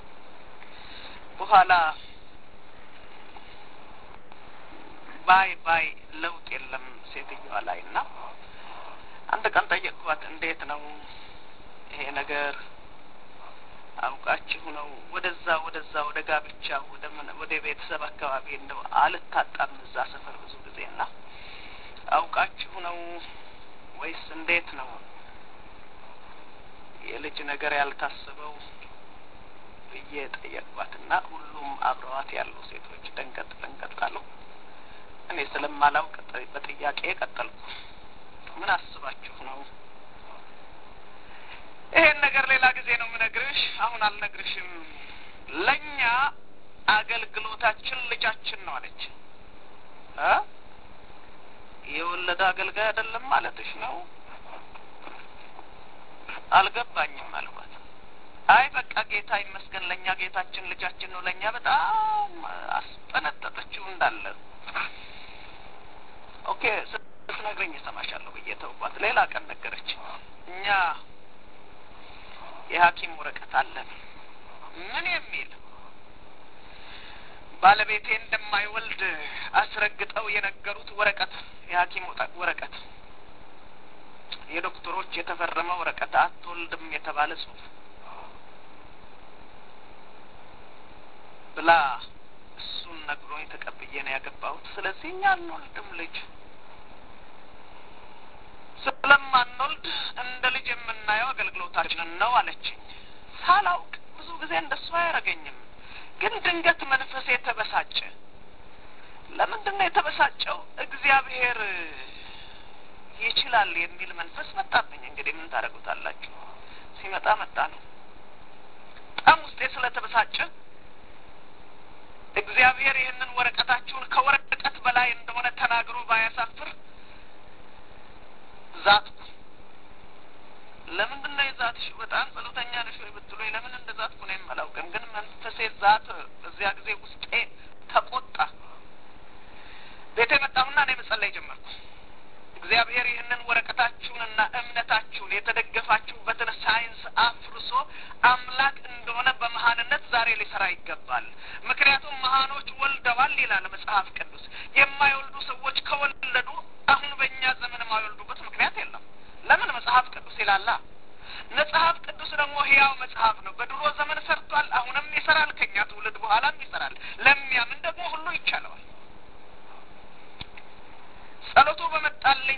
በኋላ ባይ ባይ ለውጥ የለም ሴትዮዋ ላይ እና አንድ ቀን ጠየቅኳት። እንዴት ነው ይሄ ነገር አውቃችሁ ነው ወደዛ ወደዛ ወደ ጋብቻ ወደ ምን ወደ ቤተሰብ አካባቢ እንደው አልታጣም እዛ ሰፈር ብዙ ጊዜ እና አውቃችሁ ነው ወይስ እንዴት ነው የልጅ ነገር ያልታሰበው ብዬ ጠየቅኳትና ሁሉም አብረዋት ያሉ ሴቶች ደንገጥ ደንገጥ አሉ። እኔ ስለማላውቅ በጥያቄ ቀጠልኩ። ምን አስባችሁ ነው? ይሄን ነገር ሌላ ጊዜ ነው የምነግርሽ፣ አሁን አልነግርሽም። ለእኛ አገልግሎታችን ልጃችን ነው አለች። የወለደ አገልጋይ አይደለም ማለትሽ ነው? አልገባኝም አልኳት። አይ በቃ ጌታ ይመስገን ለእኛ ጌታችን ልጃችን ነው። ለእኛ በጣም አስጠነጠጠችው እንዳለ ኦኬ ስትነግረኝ እሰማሻለሁ ብዬ ተውኳት። ሌላ ቀን ነገረች። እኛ የሐኪም ወረቀት አለን ምን የሚል ባለቤቴ እንደማይወልድ አስረግጠው የነገሩት ወረቀት የሐኪም ወረቀት የዶክተሮች የተፈረመ ወረቀት አትወልድም የተባለ ጽሑፍ ብላ እሱን ነግሮኝ ተቀብዬ ነው ያገባሁት። ስለዚህ እኛ አንወልድም ልጅ ስለማንወልድ እንደ ልጅ የምናየው አገልግሎታችንን ነው አለችኝ። ሳላውቅ ብዙ ጊዜ እንደሱ አያደርገኝም፣ ግን ድንገት መንፈሴ ተበሳጨ። ለምንድን ነው የተበሳጨው? እግዚአብሔር ይችላል የሚል መንፈስ መጣብኝ። እንግዲህ ምን ታደርጉታላችሁ? ሲመጣ መጣ ነው። በጣም ውስጤ ስለተበሳጨ እግዚአብሔር ይህንን ወረቀታችሁን ከወረቀት በላይ እንደሆነ ተናግሮ ባያሳፍር ዛትኩ። ለምንድን ነው የዛትሽ? በጣም ጸሎተኛ ነሽ ወይ ብትሉኝ ለምን እንደ ዛትኩ እኔም አላውቅም፣ ግን መንፈሴ ዛት። በዚያ ጊዜ ውስጤ ተቆጣ። ቤቴ መጣሁና እኔ መጸለይ ጀመርኩ። እግዚአብሔር ይህንን ወረቀታችሁንና እምነታችሁን የተደገፋችሁበትን ሳይንስ አፍርሶ አምላክ እንደሆነ በመሀንነት ዛሬ ሊሰራ ይገባል። ምክንያቱም መሀኖች ወልደዋል ይላል መጽሐፍ ቅዱስ። የማይወልዱ ሰዎች ከወለዱ አሁን በእኛ ዘመን የማይወልዱበት ምክንያት የለም። ለምን? መጽሐፍ ቅዱስ ይላላ። መጽሐፍ ቅዱስ ደግሞ ሕያው መጽሐፍ ነው። በድሮ ዘመን ሰርቷል፣ አሁንም ይሰራል፣ ከእኛ ትውልድ በኋላም ይሰራል። ለሚያምን ደግሞ ሁሉ ይቻለዋል። ጸሎቱ በመጣልኝ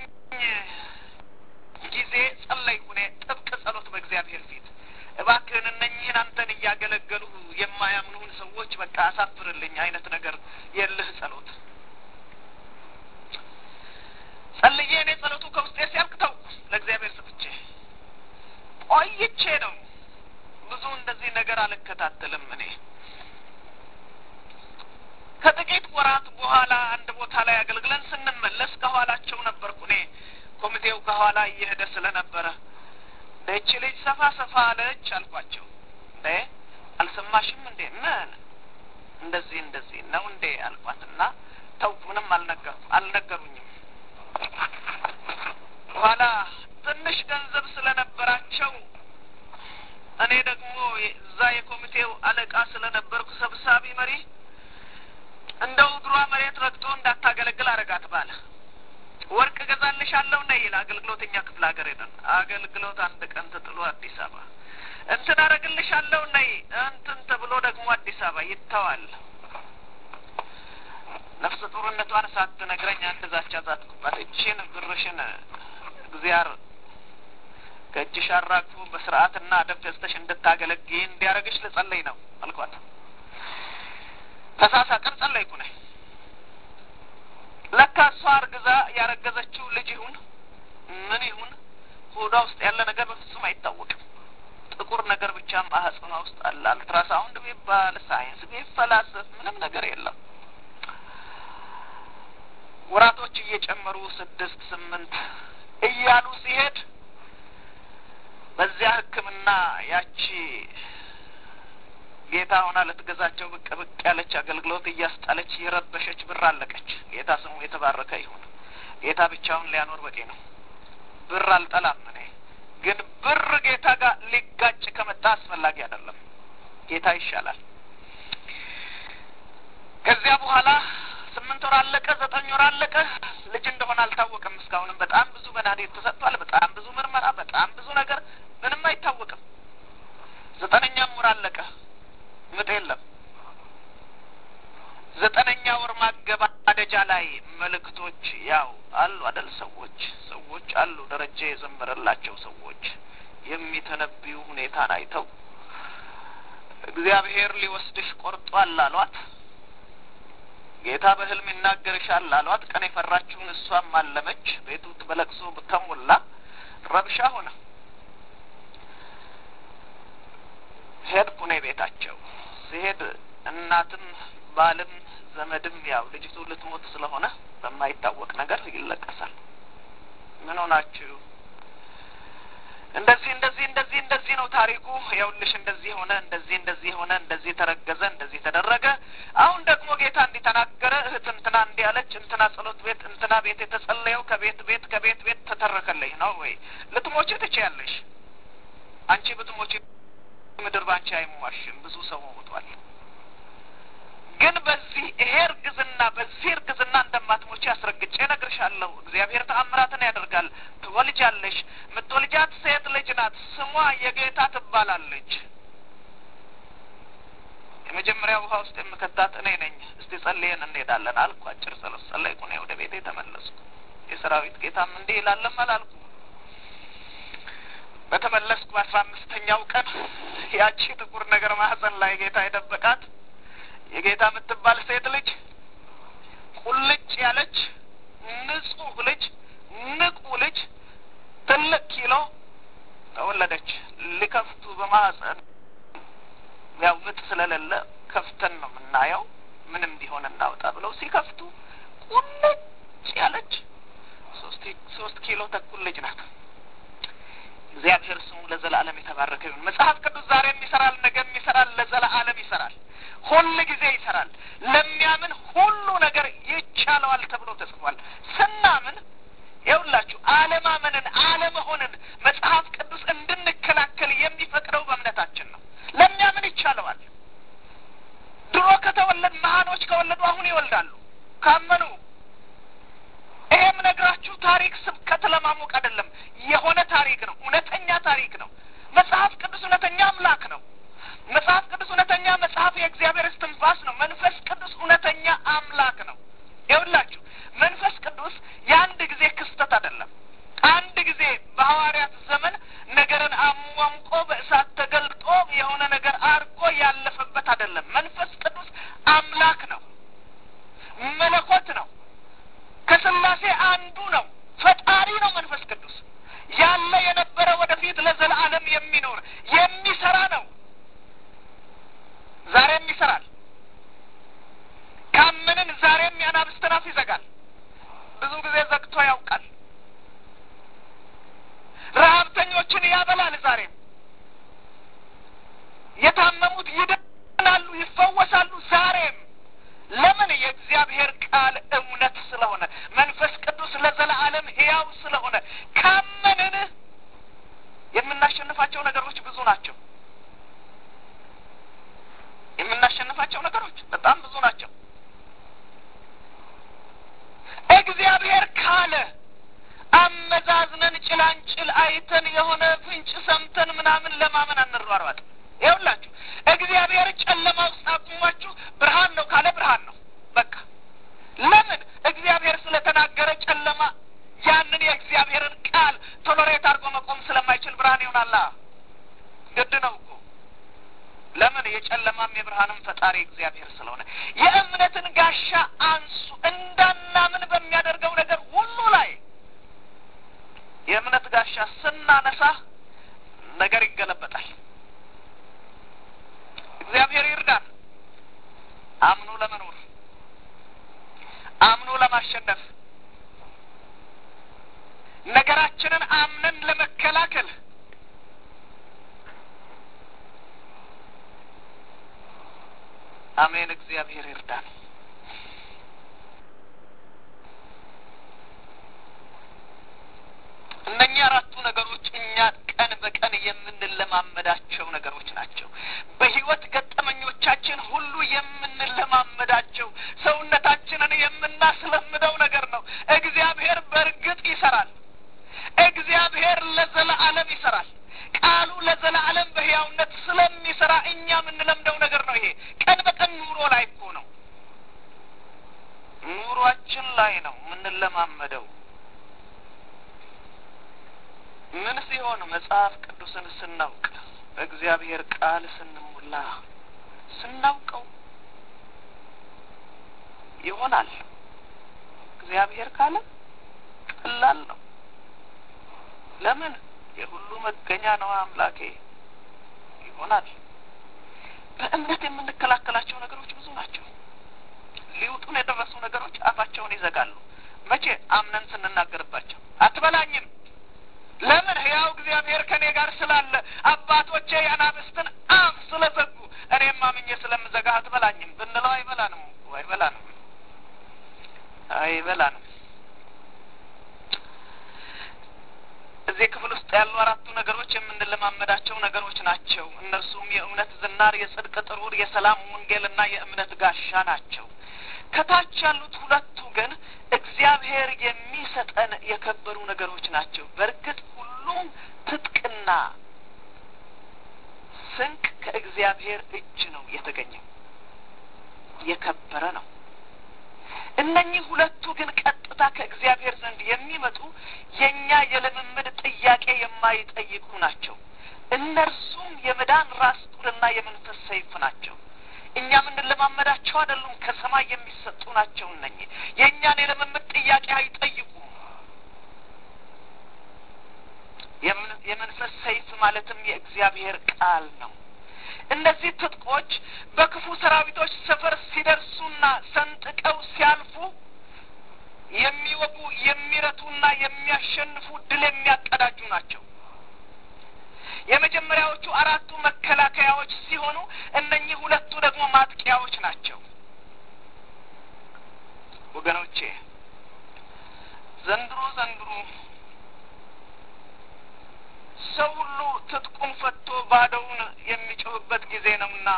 ጊዜ ጸለይኩ። እኔ ጥብቅ ጸሎት በእግዚአብሔር ፊት እባክህን እነኚህን አንተን እያገለገሉ የማያምኑህን ሰዎች በቃ አሳፍርልኝ አይነት ነገር የልህ ጸሎት ጸልዬ እኔ ጸሎቱ ከውስጤ ሲያልቅ ተውኩ። ለእግዚአብሔር ሰጥቼ ቆይቼ ነው ብዙ እንደዚህ ነገር አልከታተልም እኔ ከጥቂት ወራት በኋላ አንድ ቦታ ላይ አገልግለን ስንመለስ ከኋላቸው ነበርኩ እኔ። ኮሚቴው ከኋላ እየሄደ ስለነበረ ይህች ልጅ ሰፋ ሰፋ አለች አልኳቸው። እንዴ አልሰማሽም እንዴ? ምን እንደዚህ እንደዚህ ነው እንዴ አልኳትና ተውኩ። ምንም አልነገርኩ አልነገሩኝም። በኋላ ትንሽ ገንዘብ ስለነበራቸው እኔ ደግሞ እዛ የኮሚቴው አለቃ ስለነበርኩ ሰብሳቢ መሪ እንደው እግሯ መሬት ረግጦ እንዳታገለግል አረጋት ባለ ወርቅ እገዛልሻለሁ ነይ ይል አገልግሎት እኛ ክፍለ ሀገር ሄደን አገልግሎት አንድ ቀን ተጥሎ አዲስ አበባ እንትን አረግልሻለሁ ነይ እንትን ተብሎ ደግሞ አዲስ አበባ ይተዋል። ነፍሰ ጡርነቷን ሳትነግረኝ አንድ ዛቻ ዛትኩባት። እቺን ብርሽን እግዚአብሔር ከእጅሽ አራግፎ በስርዓትና አደብ ገዝተሽ እንድታገለግይ እንዲያደርግሽ ልጸለይ ነው አልኳት። ተሳሳቅን፣ ጸለይኩ ነኝ። ለካ እሷ አርግዛ ያረገዘችው ልጅ ይሁን ምን ይሁን ሆዷ ውስጥ ያለ ነገር በፍጹም አይታወቅም። ጥቁር ነገር ብቻ ማህጸኗ ውስጥ አለ። አልትራሳውንድ ቢባል ሳይንስ ቢፈላሰፍ ምንም ነገር የለም። ወራቶች እየጨመሩ ስድስት ስምንት እያሉ ሲሄድ በዚያ ሕክምና ያቺ ጌታ ሆና ልትገዛቸው ብቅ ብቅ ያለች አገልግሎት እያስጣለች የረበሸች ብር አለቀች። ጌታ ስሙ የተባረከ ይሁን። ጌታ ብቻውን ሊያኖር በቂ ነው። ብር አልጠላም እኔ ግን ብር ጌታ ጋር ሊጋጭ ከመጣ አስፈላጊ አይደለም። ጌታ ይሻላል። ከዚያ በኋላ ስምንት ወር አለቀ፣ ዘጠኝ ወር አለቀ። ልጅ እንደሆነ አልታወቅም። እስካሁንም በጣም ብዙ መድኃኒት ተሰጥቷል። በጣም ብዙ ምርመራ፣ በጣም ብዙ ነገር ምንም አይታወቅም። ዘጠነኛም ወር አለቀ፣ ምጥ የለም። ዘጠነኛ ወር ማገባደጃ ላይ መልእክቶች ሰዎች ያው አሉ አደል ሰዎች ሰዎች አሉ ደረጃ የዘመረላቸው ሰዎች የሚተነብዩ ሁኔታን አይተው እግዚአብሔር ሊወስድሽ ቆርጧል አሏት። ጌታ በሕልም ይናገርሻል አሏት። ቀን የፈራችውን እሷም አለመች። ቤቱ በለቅሶ ተሞላ፣ ረብሻ ሆነ። ሄድኩ እኔ ቤታቸው ሲሄድ እናትም ባልም ዘመድም ያው ልጅቱ ልትሞት ስለሆነ በማይታወቅ ነገር ይለቀሳል። ምን ሆናችሁ? እንደዚህ እንደዚህ እንደዚህ እንደዚህ ነው ታሪኩ። ይኸውልሽ እንደዚህ ሆነ፣ እንደዚህ እንደዚህ ሆነ፣ እንደዚህ ተረገዘ፣ እንደዚህ ተደረገ። አሁን ደግሞ ጌታ እንዲህ ተናገረ። እህት እንትና እንዲህ አለች፣ እንትና ጸሎት ቤት እንትና ቤት የተጸለየው ከቤት ቤት ከቤት ቤት ተተረከለኝ ነው ወይ? ልትሞቺ ትችያለሽ። አንቺ ብትሞቺ ምድር ባንቺ አይሟሽም። ብዙ ሰው ሞቷል። ግን በዚህ ይሄ እርግዝና በዚህ እርግዝና እንደማትሞቺ አስረግጬ እነግርሻለሁ። እግዚአብሔር ተአምራትን ያደርጋል። ትወልጃለሽ። የምትወልጃት ሴት ልጅ ናት። ስሟ የጌታ ትባላለች። የመጀመሪያ ውሃ ውስጥ የምከታት እኔ ነኝ። እስቲ ጸልየን እንሄዳለን አልኩ። አጭር ጸሎት ጸለይኩ። እኔ ወደ ቤቴ ተመለስኩ። የሰራዊት ጌታም እንዲህ ይላለም አላልኩ። በተመለስኩ በአስራ አምስተኛው ቀን ያቺ ጥቁር ነገር ማህፀን ላይ ጌታ የደበቃት የጌታ የምትባል ሴት ልጅ ቁልጭ ያለች ንጹህ ልጅ ንቁ ልጅ ትልቅ ኪሎ ተወለደች። ሊከፍቱ በማህፀን ያው ምጥ ስለሌለ ከፍተን ነው የምናየው። ምንም ቢሆን እናውጣ ብለው ሲከፍቱ ቁልጭ ያለች ሶስት ኪሎ ተኩል ልጅ ናት። እግዚአብሔር ስሙ ለዘላለም የተባረከ ይሁን። መጽሐፍ ቅዱስ ዛሬም ይሰራል፣ ነገም ይሰራል፣ ለዘላለም ይሰራል፣ ሁል ጊዜ ይሰራል። ለሚያምን ሁሉ ነገር ይቻለዋል ተብሎ ተጽፏል። ስናምን ይኸውላችሁ አለማመንን አለመሆንን መጽሐፍ ቅዱስ እንድንከላከል የሚፈቅደው በእምነታችን ነው። ለሚያምን ይቻለዋል። ድሮ ከተወለድ መሀኖች ከወለዱ አሁን ይወልዳሉ ካመኑ ይሄም ነግራችሁ ታሪክ ስብከት ለማሞቅ አይደለም። የሆነ ታሪክ ነው። እውነተኛ ታሪክ ነው። መጽሐፍ ቅዱስ እውነተኛ አምላክ ነው። መጽሐፍ ቅዱስ እውነተኛ መጽሐፍ የእግዚአብሔር እስትንፋስ ነው። መንፈስ ቅዱስ እውነተኛ አምላክ ነው። ይኸውላችሁ መንፈስ ቅዱስ የአንድ ጊዜ ክስተት አይደለም። አንድ ጊዜ በሐዋርያት ዘመን ነገርን አሟምቆ በእሳት ተገልጦ የሆነ ነገር አድርጎ ያለፈበት አይደለም። መንፈስ ቅዱስ አምላክ ነው። መለኮት ነው። ከስላሴ አንዱ ነው። ፈጣሪ ነው። መንፈስ ቅዱስ ያለ የነበረ ወደፊት ለዘላለም የሚኖር የሚሰራ ነው። ዛሬም ይሰራል። ካመንን ዛሬም የአናብስትን አፍ ይዘጋል። ብዙ ጊዜ ዘግቶ ያውቃል። ረሀብተኞችን ያበላል። ዛሬም የታመሙት ይድናሉ፣ ይፈወሳሉ። ዛሬም ለምን? የእግዚአብሔር ቃል እውነት ስለሆነ መንፈስ ቅዱስ ለዘላለም ሕያው ስለሆነ ካመንን የምናሸንፋቸው ነገሮች ብዙ ናቸው። የምናሸንፋቸው ነገሮች በጣም ብዙ ናቸው። እግዚአብሔር ካለ አመዛዝነን ጭላንጭል አይተን የሆነ ፍንጭ ሰምተን ምናምን ለማመን አንሯሯጥ። ይኸውላችሁ እግዚአብሔር ጨለማ ውስጥ አቁሟችሁ ብርሃን ነው ካለ ብርሃን ነው። በቃ ለምን እግዚአብሔር ስለተናገረ ጨለማ ያንን የእግዚአብሔርን ቃል ቶሎሬት አድርጎ መቆም ስለማይችል ብርሃን ይሆናላ። ግድ ነው እኮ ለምን የጨለማም የብርሃንም ፈጣሪ እግዚአብሔር ስለሆነ የእምነትን ጋሻ አንሱ እንዳናምን በሚያደርገው ነገር ሁሉ ላይ የእምነት ጋሻ ስናነሳ ነገር ይገለበጣል። እግዚአብሔር ይርዳን። አምኖ ለመኖር አምኖ ለማሸነፍ ነገራችንን አምነን ለመከላከል አሜን። እግዚአብሔር ይርዳን። እነኚህ አራቱ ነገሮች እኛ ቀን በቀን የምንለማመዳቸው ነገሮች ናቸው። በሕይወት ገጠመኞቻችን ሁሉ የምንለማመዳቸው ሰውነታችንን የምናስለምደው ነገር ነው። እግዚአብሔር በእርግጥ ይሰራል። እግዚአብሔር ለዘለዓለም ይሰራል። ቃሉ ለዘላለም በሕያውነት ስለሚሰራ እኛ የምንለምደው ነገር ነው። ይሄ ቀን በቀን ኑሮ ላይ እኮ ነው። ኑሮ በኑሯችን ላይ ነው የምንለማመደው። ምን ሲሆን መጽሐፍ ቅዱስን ስናውቅ በእግዚአብሔር ቃል ስንሞላ ስናውቀው ይሆናል። እግዚአብሔር ካለ ቀላል ነው። ለምን የሁሉ መገኛ ነው አምላኬ ይሆናል። በእምነት የምንከላከላቸው ነገሮች ብዙ ናቸው። ሊውጡን የደረሱ ነገሮች አፋቸውን ይዘጋሉ። መቼ አምነን ስንናገርባቸው አትበላኝም ለምን ሕያው እግዚአብሔር ከእኔ ጋር ስላለ አባቶቼ የአናብስትን አፍ ስለዘጉ እኔም አምኜ ስለምዘጋ አትበላኝም ብንለው አይበላንም እኮ አይበላንም አይበላንም። እዚህ ክፍል ውስጥ ያሉ አራቱ ነገሮች የምንለማመዳቸው ነገሮች ናቸው። እነርሱም የእውነት ዝናር፣ የጽድቅ ጥሩር፣ የሰላም ወንጌልና የእምነት ጋሻ ናቸው። ከታች ያሉት ሁለቱ ግን እግዚአብሔር የሚሰጠን የከበሩ ነገሮች ናቸው። በእርግጥ ሁሉም ትጥቅና ስንቅ ከእግዚአብሔር እጅ ነው የተገኘው፣ የከበረ ነው። እነኚህ ሁለቱ ግን ቀጥታ ከእግዚአብሔር ዘንድ የሚመጡ የእኛ የልምምድ ጥያቄ የማይጠይቁ ናቸው። እነርሱም የመዳን ራስ ቁርና የመንፈስ ሰይፍ ናቸው። እኛ የምንለማመዳቸው አይደሉም፣ ከሰማይ የሚሰጡ ናቸው። እነኚህ የእኛን የልምምድ ጥያቄ አይጠይቁም። የመንፈስ ሰይፍ ማለትም የእግዚአብሔር ቃል ነው። እነዚህ ትጥቆች በክፉ ሰራዊቶች ሰፈር ሲደርሱና ሰንጥቀው ሲያልፉ የሚወጉ የሚረቱና የሚያሸንፉ ድል የሚያቀዳጁ ናቸው። የመጀመሪያዎቹ አራቱ መከላከያዎች ሲሆኑ እነኚህ ሁለቱ ደግሞ ማጥቂያዎች ናቸው። ወገኖቼ ዘንድሮ ዘንድሮ ሰው ሁሉ ትጥቁን ፈቶ ባዶውን የሚጮህበት ጊዜ ነውና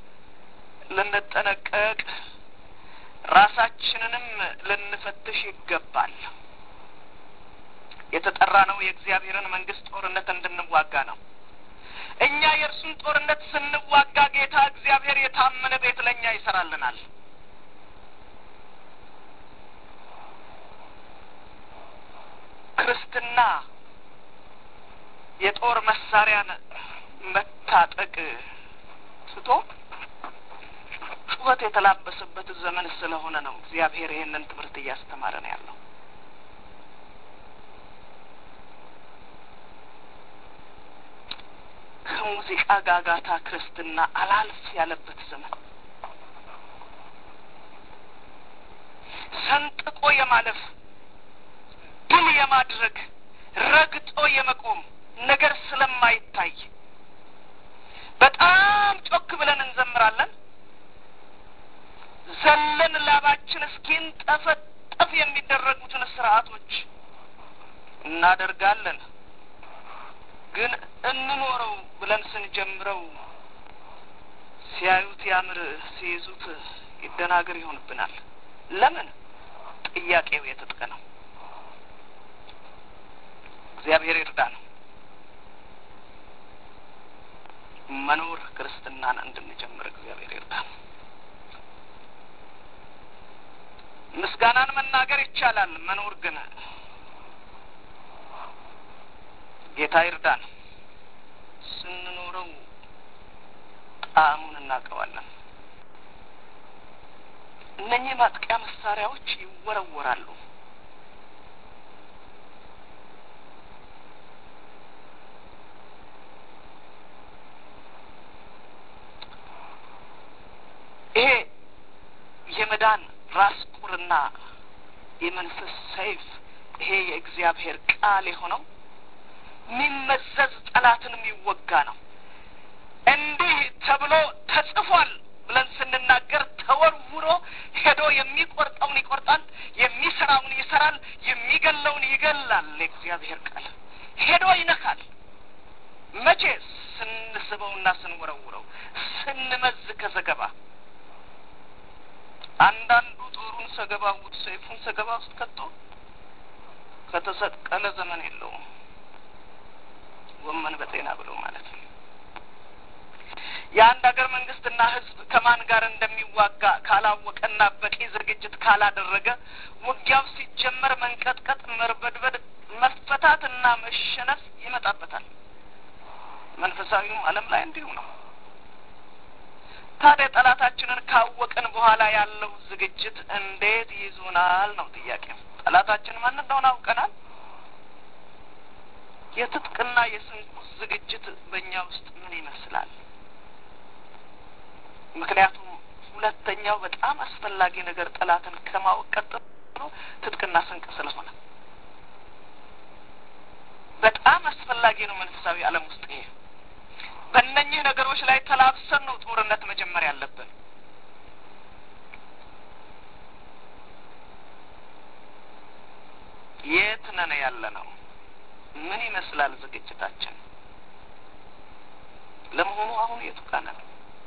ልንጠነቀቅ ራሳችንንም ልንፈትሽ ይገባል። የተጠራ ነው የእግዚአብሔርን መንግስት ጦርነት እንድንዋጋ ነው። እኛ የእርሱን ጦርነት ስንዋጋ ጌታ እግዚአብሔር የታመነ ቤት ለእኛ ይሰራልናል። ክርስትና የጦር መሳሪያን መታጠቅ ትቶ ጩኸት የተላበሰበት ዘመን ስለሆነ ነው እግዚአብሔር ይህንን ትምህርት እያስተማረ ነው ያለው። ከሙዚቃ ጋጋታ ክርስትና አላልፍ ያለበት ዘመን ሰንጥቆ የማለፍ ድል የማድረግ ረግጦ የመቆም ነገር ስለማይታይ በጣም ጮክ ብለን እንዘምራለን። ዘለን ላባችን እስኪንጠፈጠፍ የሚደረጉትን ስርዓቶች እናደርጋለን። ግን እንኖረው ብለን ስንጀምረው ሲያዩት ያምር፣ ሲይዙት ይደናገር ይሆንብናል። ለምን? ጥያቄው የትጥቅ ነው። እግዚአብሔር ይርዳ ነው መኖር ክርስትናን እንድንጀምር እግዚአብሔር ይርዳ። ምስጋናን መናገር ይቻላል። መኖር ግን ጌታ ይርዳን። ስንኖረው ጣዕሙን እናውቀዋለን። እነኚህ ማጥቂያ መሳሪያዎች ይወረወራሉ። ይሄ የመዳን ራስ ቁርና የመንፈስ ሰይፍ ይሄ የእግዚአብሔር ቃል የሆነው የሚመዘዝ ጠላትን የሚወጋ ነው። እንዲህ ተብሎ ተጽፏል ብለን ስንናገር ተወርውሮ ሄዶ የሚቆርጠውን ይቆርጣል፣ የሚሰራውን ይሰራል፣ የሚገለውን ይገላል። የእግዚአብሔር ቃል ሄዶ ይነካል። መቼ? ስንስበውና ስንወረውረው፣ ስንመዝ ከዘገባ አንዳንዱ ጦሩን ሰገባ ውድ ሰይፉን ሰገባ ውስጥ ከቶ ከተሰቀለ ዘመን የለውም። ጎመን በጤና ብሎ ማለት ነው። የአንድ ሀገር መንግስትና ህዝብ ከማን ጋር እንደሚዋጋ ካላወቀና በቂ ዝግጅት ካላደረገ ውጊያው ሲጀመር መንቀጥቀጥ፣ መርበድበድ፣ መፈታትና መሸነፍ ይመጣበታል። መንፈሳዊውም ዓለም ላይ እንዲሁ ነው። ታዲያ ጠላታችንን ካወቅን በኋላ ያለው ዝግጅት እንዴት ይዙናል ነው ጥያቄው። ጠላታችን ማን እንደሆነ አውቀናል። የትጥቅና የስንቁስ ዝግጅት በእኛ ውስጥ ምን ይመስላል? ምክንያቱም ሁለተኛው በጣም አስፈላጊ ነገር ጠላትን ከማወቅ ቀጥሎ ትጥቅና ስንቅ ስለሆነ በጣም አስፈላጊ ነው። መንፈሳዊ ዓለም ውስጥ ይሄ በእነኚህ ነገሮች ላይ ተላብሰን ነው ጦርነት መጀመር ያለብን። የት ነን ያለ ነው? ምን ይመስላል ዝግጅታችን? ለመሆኑ አሁን የቱ ጋር ነን?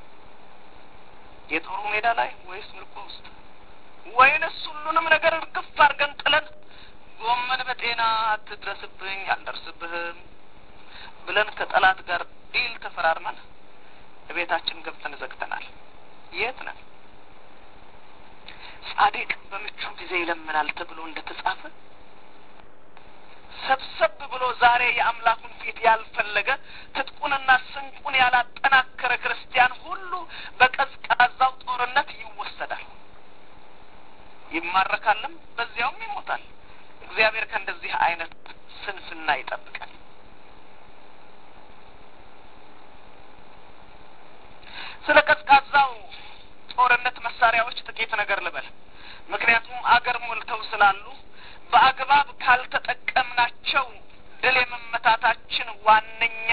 የጦሩ ሜዳ ላይ ወይስ ምርኮ ውስጥ ወይንስ ሁሉንም ነገር እርግፍ አድርገን ጥለን ጎመን በጤና አትድረስብኝ አልደርስብህም ብለን ከጠላት ጋር ዲል ተፈራርመን ቤታችን ገብተን ዘግተናል። የት ነን? ጻድቅ በምቹ ጊዜ ይለምናል ተብሎ እንደ ተጻፈ ሰብሰብ ብሎ ዛሬ የአምላኩን ፊት ያልፈለገ ትጥቁንና ስንቁን ያላጠናከረ ክርስቲያን ሁሉ በቀዝቃዛው ጦርነት ይወሰዳል፣ ይማረካልም፣ በዚያውም ይሞታል። እግዚአብሔር ከእንደዚህ አይነት ስንፍና ይጠብቃል። ስለ ቀዝቃዛው ጦርነት መሳሪያዎች ጥቂት ነገር ልበል። ምክንያቱም አገር ሞልተው ስላሉ በአግባብ ካልተጠቀምናቸው ድል የመመታታችን ዋነኛ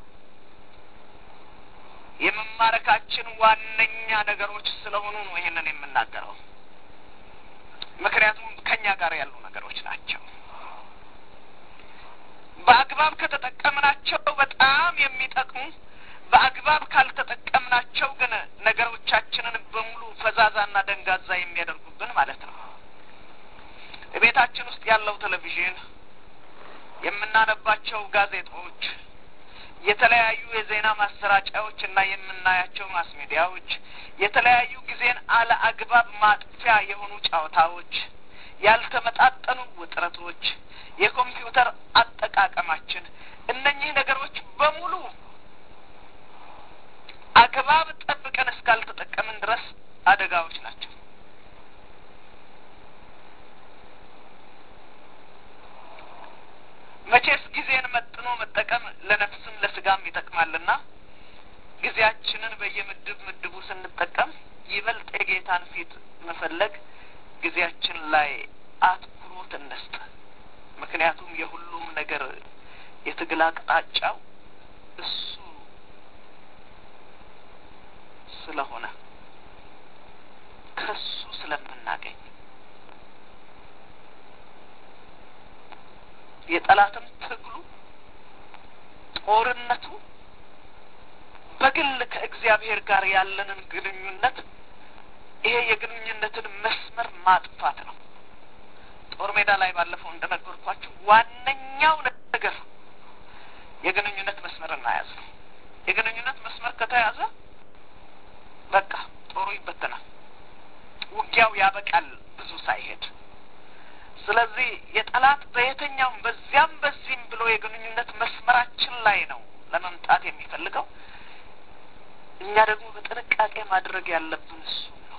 የመማረካችን ዋነኛ ነገሮች ስለሆኑ ነው ይሄንን የምናገረው። ምክንያቱም ከኛ ጋር ያሉ ነገሮች ናቸው። በአግባብ ከተጠቀምናቸው በጣም የሚጠቅሙ በአግባብ ካልተጠቀምናቸው ግን ነገሮቻችንን በሙሉ ፈዛዛና ደንጋዛ የሚያደርጉብን ማለት ነው። ቤታችን ውስጥ ያለው ቴሌቪዥን፣ የምናነባቸው ጋዜጦች፣ የተለያዩ የዜና ማሰራጫዎች እና የምናያቸው ማስ ሚዲያዎች፣ የተለያዩ ጊዜን አለ አግባብ ማጥፊያ የሆኑ ጨዋታዎች፣ ያልተመጣጠኑ ውጥረቶች፣ የኮምፒውተር አጠቃቀማችን፣ እነኚህ ነገሮች በሙሉ አግባብ ጠብቀን እስካልተጠቀምን ድረስ አደጋዎች ናቸው። መቼስ ጊዜን መጥኖ መጠቀም ለነፍስም ለስጋም ይጠቅማልና ጊዜያችንን በየምድብ ምድቡ ስንጠቀም ይበልጥ የጌታን ፊት መፈለግ ጊዜያችን ላይ አትኩሮት እንስጥ። ምክንያቱም የሁሉም ነገር የትግል አቅጣጫው እሱ ስለሆነ ከሱ ስለምናገኝ የጠላትም ትግሉ ጦርነቱ በግል ከእግዚአብሔር ጋር ያለንን ግንኙነት ይሄ የግንኙነትን መስመር ማጥፋት ነው። ጦር ሜዳ ላይ ባለፈው እንደነገርኳችሁ ዋነኛው ነገር የግንኙነት መስመርን መያዝ ነው። የግንኙነት መስመር ከተያዘ በቃ ጦሩ ይበተናል፣ ውጊያው ያበቃል ብዙ ሳይሄድ። ስለዚህ የጠላት በየትኛውም በዚያም በዚህም ብሎ የግንኙነት መስመራችን ላይ ነው ለመምጣት የሚፈልገው። እኛ ደግሞ በጥንቃቄ ማድረግ ያለብን እሱ ነው።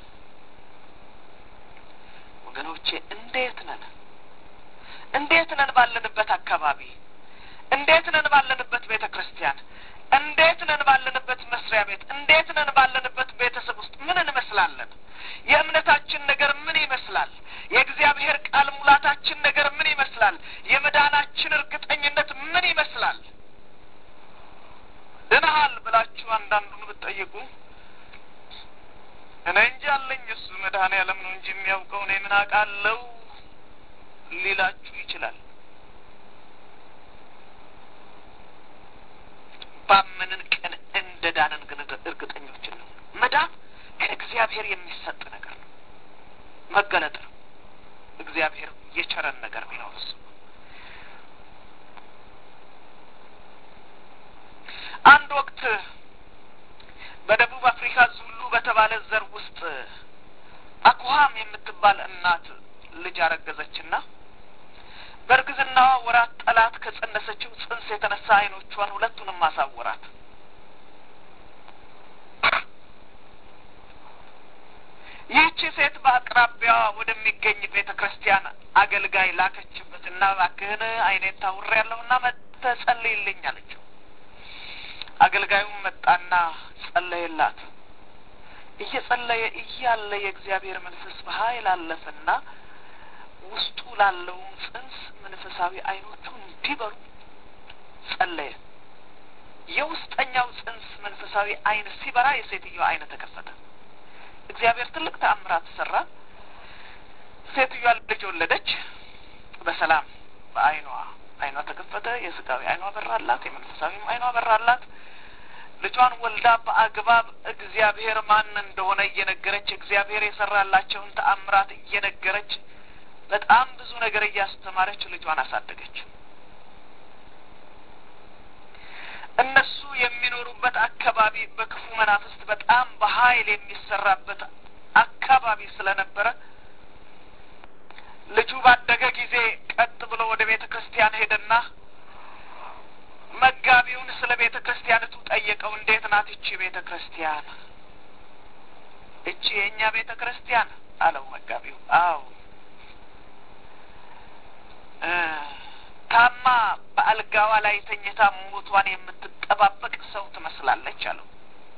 ወገኖቼ እንዴት ነን? እንዴት ነን ባለንበት አካባቢ? እንዴት ነን ባለንበት ቤተ ክርስቲያን? እንዴት ነን ባለንበት መስሪያ ቤት? እንዴት ነን ባለንበት ቤተሰብ ውስጥ ምን እንመስላለን? የእምነታችን ነገር ምን ይመስላል? የእግዚአብሔር ቃል ሙላታችን ነገር ምን ይመስላል? የመዳናችን እርግጠኝነት ምን ይመስላል? ድነሃል ብላችሁ አንዳንዱን ብትጠይቁ እኔ እንጂ አለኝ እሱ መድኃኔዓለም ነው እንጂ የሚያውቀው እኔ ምን አውቃለሁ ሊላችሁ ይችላል። ባመንን ቀን እንደ ዳንን ግን እርግጠኞችን ነው። መዳን ከእግዚአብሔር የሚሰጥ ነገር ነው፣ መገለጥ ነው። እግዚአብሔር የቸረን ነገር ቢኖር እሱ አንድ ወቅት አይነት ዘር ውስጥ አኩሃም የምትባል እናት ልጅ አረገዘችና በእርግዝናዋ ወራት ጠላት ከጸነሰችው ጽንስ የተነሳ ዓይኖቿን ሁለቱንም አሳወራት። ይህቺ ሴት በአቅራቢያዋ ወደሚገኝ ቤተ ክርስቲያን አገልጋይ ላከችበትና እባክህን ዓይኔን ታውሬያለሁና መጥተህ ጸልይልኝ አለችው። አገልጋዩም መጣና ጸለየላት። እየጸለየ እያለ የእግዚአብሔር መንፈስ በኃይል አለፈና ውስጡ ላለውም ጽንስ መንፈሳዊ ዓይኖቹ እንዲበሩ ጸለየ። የውስጠኛው ጽንስ መንፈሳዊ ዓይን ሲበራ የሴትዮዋ ዓይን ተከፈተ። እግዚአብሔር ትልቅ ተአምራት ሰራ። ሴትዮዋ ልጅ ወለደች። በሰላም በዓይኗ ዓይኗ ተከፈተ። የስጋዊ ዓይኗ በራላት፣ የመንፈሳዊም ዓይኗ በራላት። ልጇን ወልዳ በአግባብ እግዚአብሔር ማን እንደሆነ እየነገረች እግዚአብሔር የሰራላቸውን ተአምራት እየነገረች በጣም ብዙ ነገር እያስተማረች ልጇን አሳደገች። እነሱ የሚኖሩበት አካባቢ በክፉ መናፍስት በጣም በኃይል የሚሰራበት አካባቢ ስለነበረ ልጁ ባደገ ጊዜ ቀጥ ብሎ ወደ ቤተ ክርስቲያን ሄደና መጋቢውን ስለ ቤተ ክርስቲያንቱ ጠየቀው። እንዴት ናት እቺ ቤተ ክርስቲያን? እቺ የእኛ ቤተ ክርስቲያን አለው መጋቢው። አዎ ታማ በአልጋዋ ላይ ተኝታ ሞቷን የምትጠባበቅ ሰው ትመስላለች አለው።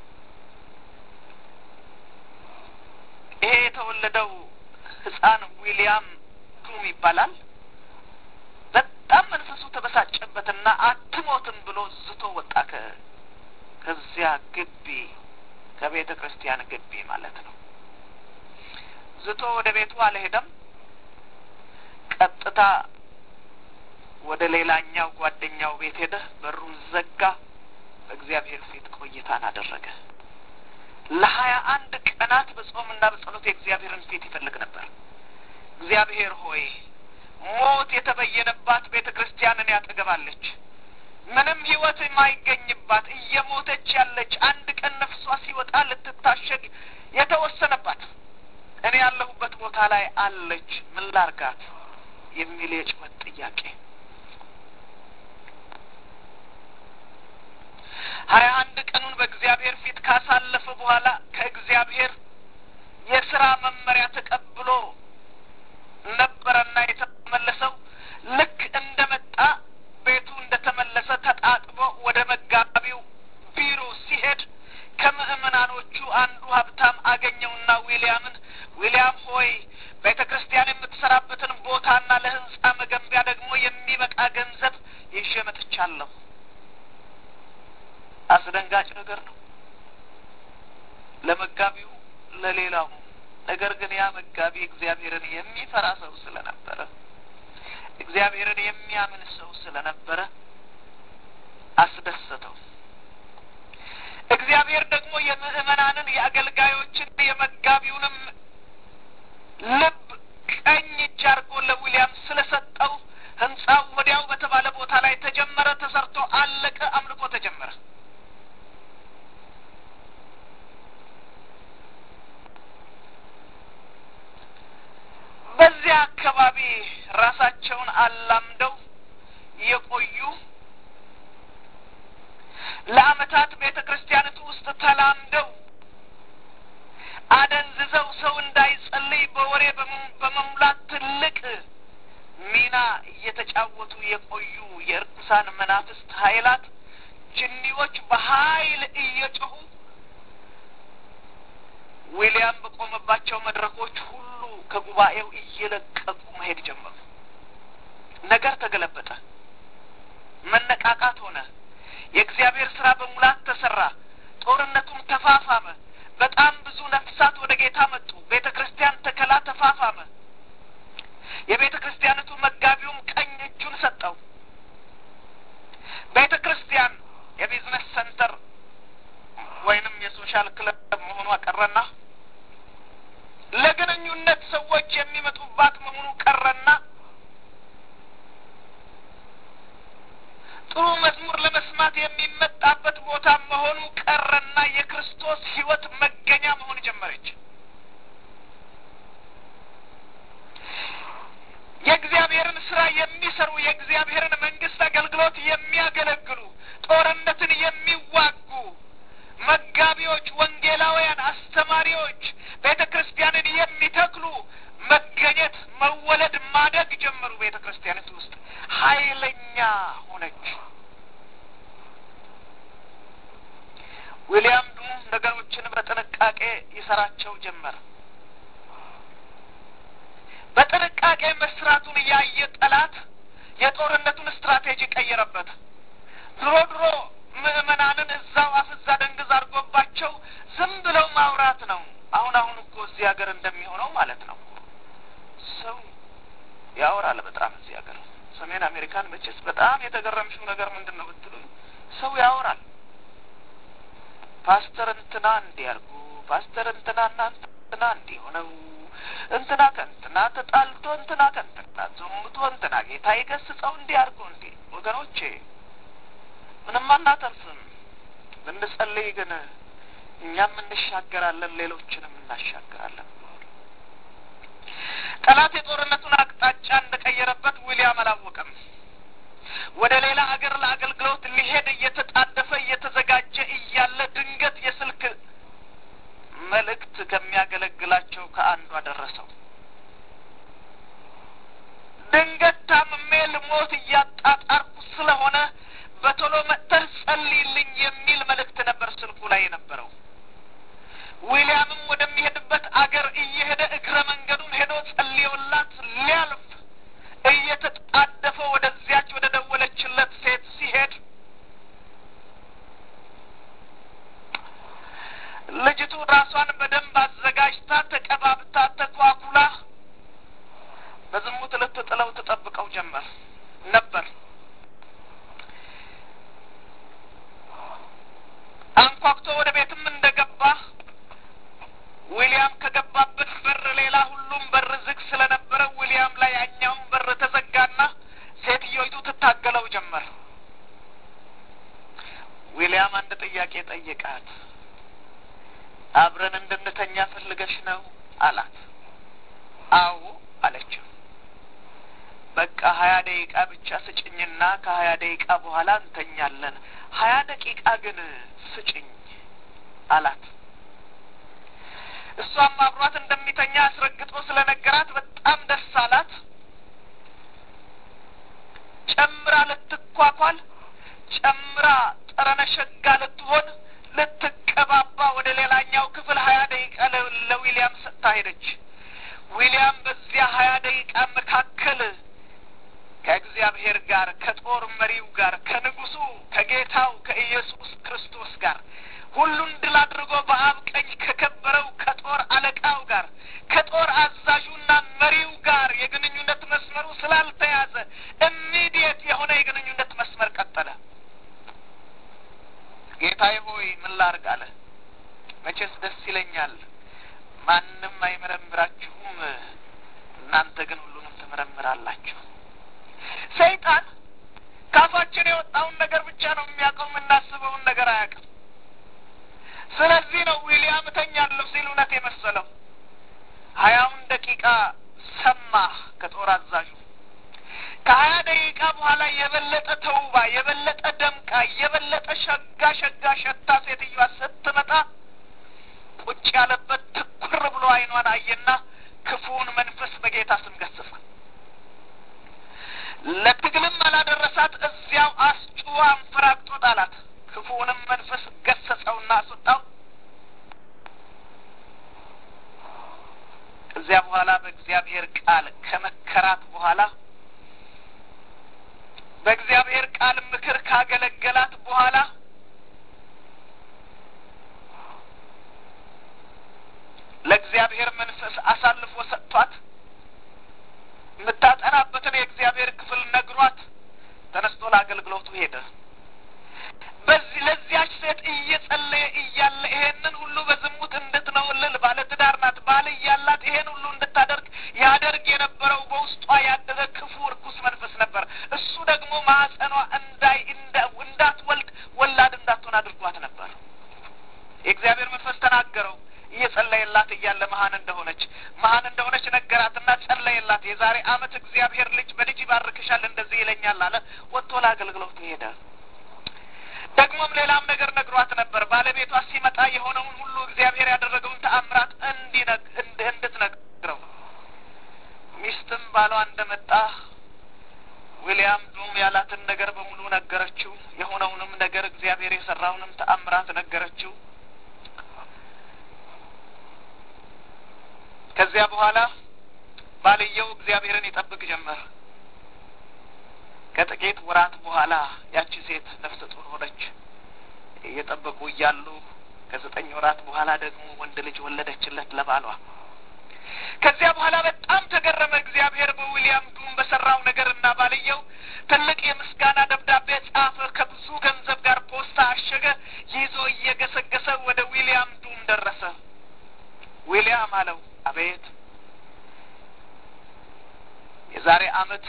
ይሄ የተወለደው ሕፃን ዊሊያም ቱም ይባላል። በጣም መንፈሱ ተበሳጨበትና አትሞትም ብሎ ዝቶ ወጣ። ከዚያ ግቢ ከቤተ ክርስቲያን ግቢ ማለት ነው። ዝቶ ወደ ቤቱ አልሄደም። ቀጥታ ወደ ሌላኛው ጓደኛው ቤት ሄደ። በሩን ዘጋ። በእግዚአብሔር ፊት ቆይታን አደረገ። ለሀያ አንድ ቀናት በጾምና በጸሎት የእግዚአብሔርን ፊት ይፈልግ ነበር። እግዚአብሔር ሆይ ሞት የተበየነባት ቤተ ክርስቲያንን ያጠገባለች፣ ምንም ሕይወት የማይገኝባት እየሞተች ያለች አንድ ቀን ነፍሷ ሲወጣ ልትታሸግ የተወሰነባት እኔ ያለሁበት ቦታ ላይ አለች፣ ምን ላርጋት የሚል የጭወት ጥያቄ ሀያ አንድ ቀኑን በእግዚአብሔር ፊት ካሳለፈ በኋላ ከእግዚአብሔር የስራ መመሪያ ተቀብሎ ነበረና የተመለሰው ልክ እንደ መጣ ቤቱ እንደ ተመለሰ ተጣጥቦ ወደ መጋቢው ቢሮ ሲሄድ ከምእመናኖቹ አንዱ ሀብታም አገኘውና ዊልያምን ዊልያም ሆይ ቤተ ክርስቲያን የምትሰራበትን ቦታና ለህንጻ መገንቢያ ደግሞ የሚበቃ ገንዘብ ይዤ መጥቻለሁ። አስደንጋጭ ነገር ነው ለመጋቢው ለሌላው። ነገር ግን ያ መጋቢ እግዚአብሔርን የሚፈራ ሰው ስለነበረ እግዚአብሔርን የሚያምን ሰው ስለነበረ አስደሰተው። እግዚአብሔር ደግሞ የምእመናንን የአገልጋዮችን የመጋቢውንም ልብ ቀኝ እጅ አድርጎ ለዊልያም ስለሰጠው ህንጻው ወዲያው በተባለ ቦታ ላይ ተጀመረ፣ ተሰርቶ አለቀ፣ አምልኮ ተጀመረ። በዚያ አካባቢ ራሳቸውን አላምደው የቆዩ ለአመታት ቤተ ክርስቲያኒቱ ውስጥ ተላምደው አደንዝዘው ሰው እንዳይጸልይ በወሬ በመሙላት ትልቅ ሚና እየተጫወቱ የቆዩ የእርኩሳን መናፍስት ኃይላት ጅኒዎች በኃይል እየጮሁ ዊልያም በቆመባቸው መድረኮች ሁሉ ከጉባኤው እየለቀቁ መሄድ ጀመሩ። ነገር ተገለበጠ። መነቃቃት ሆነ። የእግዚአብሔር ስራ በሙላት ተሰራ። ጦርነቱም ተፋፋመ። በጣም ብዙ ነፍሳት ወደ ጌታ መጡ። ቤተ ክርስቲያን ተከላ ተፋፋመ። የቤተ ክርስቲያኒቱ መጋቢውም ቀኝ እጁን ሰጠው። ቤተ ክርስቲያን የቢዝነስ ሰንተር ወይንም የሶሻል ክለብ መሆኗ ቀረና ለግንኙነት ሰዎች የሚመጡባት መሆኑ ቀረና ጥሩ መዝሙር ለመስማት የሚመጣበት ቦታ መሆኑ ቀረና የክርስቶስ ሕይወት መገኛ መሆን ጀመረች። የሚዋጉ መጋቢዎች፣ ወንጌላውያን፣ አስተማሪዎች ቤተ ክርስቲያንን የሚተክሉ መገኘት፣ መወለድ፣ ማደግ ጀመሩ። ቤተ ክርስቲያኒቱ ውስጥ ኃይለኛ ሆነች። ዊልያም ዱም ነገሮችን በጥንቃቄ ይሰራቸው ጀመር። በጥንቃቄ መስራቱን ያየ ጠላት የጦርነቱን ስትራቴጂ ቀየረበት። ድሮ ድሮ ምዕመናንን እዛው አፍዛ ደንግዝ አድርጎባቸው ዝም ብለው ማውራት ነው። አሁን አሁን እኮ እዚህ ሀገር እንደሚሆነው ማለት ነው። ሰው ያወራል በጣም እዚህ ሀገር ሰሜን አሜሪካን መቼስ በጣም የተገረምሽው ነገር ምንድን ነው ብትሉ ሰው ያወራል። ፓስተር እንትና እንዲህ ያርጉ፣ ፓስተር እንትና እና እንትና እንዲህ ሆነው እንትና ከእንትና ተጣልቶ እንትና ከእንትና ዘሙቶ እንትና ጌታ የገስጸው እንዲህ አድርጎ እንዲህ ወገኖቼ ምንም አናተርፍም። ብንጸልይ ግን እኛም እንሻገራለን፣ ሌሎችንም እናሻገራለን። ጠላት የጦርነቱን አቅጣጫ እንደቀየረበት ዊሊያም አላወቀም። ወደ ሌላ አገር ለአገልግሎት ሊሄድ እየተጣደፈ እየተዘጋጀ እያለ ድንገት የስልክ መልእክት ከሚያገለግላቸው ከአንዷ ደረሰው። ድንገት ታምሜ ልሞት እያጣጣርኩ ስለሆነ በቶሎ መጥተህ ጸልይልኝ የሚል መልእክት ነበር ስልኩ ላይ የነበረው። ዊሊያምም ወደሚሄድበት አገር እየሄደ እግረ መንገዱን ሄዶ ጸልዮላት ሊያልፍ እየተጣደፈ ወደዚያች ወደ ደወለችለት ሴት ሲሄድ ልጅቱ ራሷን በደንብ አዘጋጅታ ተቀባብታ ተኳኩላ በዝሙት ልትጥለው ትጠብቀው ጀመር ነበር። አንኳኩቶ ወደ ቤትም እንደገባ ዊሊያም ከገባበት በር ሌላ ሁሉም በር ዝግ ስለነበረ ዊሊያም ላይ ያኛውን በር ተዘጋና ሴትዮይቱ ትታገለው ጀመር። ዊሊያም አንድ ጥያቄ ጠየቃት። አብረን እንድንተኛ ፈልገሽ ነው አላት። አዎ አለችው። በቃ ሀያ ደቂቃ ብቻ ስጭኝና ከሀያ ደቂቃ በኋላ እንተኛለን። ሀያ ደቂቃ ግን ስጭኝ አላት። እሷም አብሯት እንደሚተኛ አስረግጦ ስለነገራት በጣም ደስ አላት። ጨምራ ልትኳኳል፣ ጨምራ ጠረነ ሸጋ ልትሆን ልትቀባባ ወደ ሌላኛው ክፍል ሀያ ደቂቃ ለዊሊያም ሰጥታ ሄደች። ዊሊያም በዚያ ሀያ ደቂቃ መካከል ከእግዚአብሔር ጋር ከጦር መሪው ጋር ከንጉሱ ከጌታው ከኢየሱስ ክርስቶስ ጋር ሁሉን ድል አድርጎ በአብ ቀኝ ከከበረው ከጦር አለቃው ጋር ከጦር አዛዡና መሪው ጋር የግንኙነት መስመሩ ስላልተያዘ ኢሚዲየት የሆነ የግንኙነት መስመር ቀጠለ። ጌታዬ ሆይ ምን ላርግ አለ። መቼስ ደስ ይለኛል፣ ማንም አይመረምራችሁም፣ እናንተ ግን ሁሉንም ትመረምራላችሁ። ሰይጣን ካፋችን የወጣውን ነገር ብቻ ነው የሚያውቀው፣ የምናስበውን ነገር አያውቅም። ስለዚህ ነው ዊሊያም እተኛለሁ ሲል እውነት የመሰለው። ሀያውን ደቂቃ ሰማህ ከጦር አዛዡ። ከሀያ ደቂቃ በኋላ የበለጠ ተውባ የበለጠ ደምቃ የበለጠ ሸጋ ሸጋ ሸታ ሴትዮዋ ስትመጣ ቁጭ ያለበት ትኩር ብሎ አይኗን አየና ክፉውን መንፈስ በጌታ ስም ገሰጸ። ለትግልም አላደረሳት፣ እዚያው አስጭዋ አንፈራግጦ ጣላት። ክፉውንም መንፈስ ገሰጸውና አስወጣው። ከዚያ በኋላ በእግዚአብሔር ቃል ከመከራት በኋላ በእግዚአብሔር ቃል ምክር ካገለገላት በኋላ ለእግዚአብሔር መንፈስ አሳልፎ ሰጥቷት የምታጠናበትን የእግዚአብሔር ክፍል ነግሯት ተነስቶ ለአገልግሎቱ ሄደ። በዚህ ለዚያች ሴት እየጸለየ እያለ ይሄንን ሁሉ በዝሙት እንድትነውልል ባለትዳር ናት፣ ባል እያላት ይሄን ሁሉ እንድታደርግ ያደርግ የነበረው በውስጧ ያደረ ክፉ እርኩስ መንፈስ ነበር። እሱ ደግሞ ማህፀኗ እንዳይ እንዳትወልድ ወላድ እንዳትሆን አድርጓት ነበር። የእግዚአብሔር መንፈስ ተናገረው። እየጸለየላት እያለ መሀን እንደሆነች መሀን እንደሆነች ነገራትና ጸለየላት። የዛሬ ዓመት እግዚአብሔር ልጅ በልጅ ይባርክሻል እንደዚህ ይለኛል አለ። ወጥቶ ለአገልግሎት ሄደ። ደግሞም ሌላም ነገር ነግሯት ነበር። ባለቤቷ ሲመጣ የሆነውን ሁሉ እግዚአብሔር ያደረገውን ተአምራት እንድትነግረው ሚስትም ባሏ እንደመጣ ዊልያም ዱም ያላትን ነገር በሙሉ ነገረችው። የሆነውንም ነገር እግዚአብሔር የሰራውንም ተአምራት ነገረችው። ከዚያ በኋላ ባልየው እግዚአብሔርን ይጠብቅ ጀመር። ከጥቂት ወራት በኋላ ያቺ ሴት ነፍሰ ጡር ሆነች። እየጠበቁ እያሉ ከዘጠኝ ወራት በኋላ ደግሞ ወንድ ልጅ ወለደችለት ለባሏ። ከዚያ በኋላ በጣም ተገረመ እግዚአብሔር በዊልያም ዱም በሰራው ነገር እና ባልየው ትልቅ የምስጋና ደብዳቤ ጻፈ። ከብዙ ገንዘብ ጋር ፖስታ አሸገ። ይዞ እየገሰገሰ ወደ ዊልያም ዱም ደረሰ። ዊልያም አለው፣ አቤት የዛሬ አመት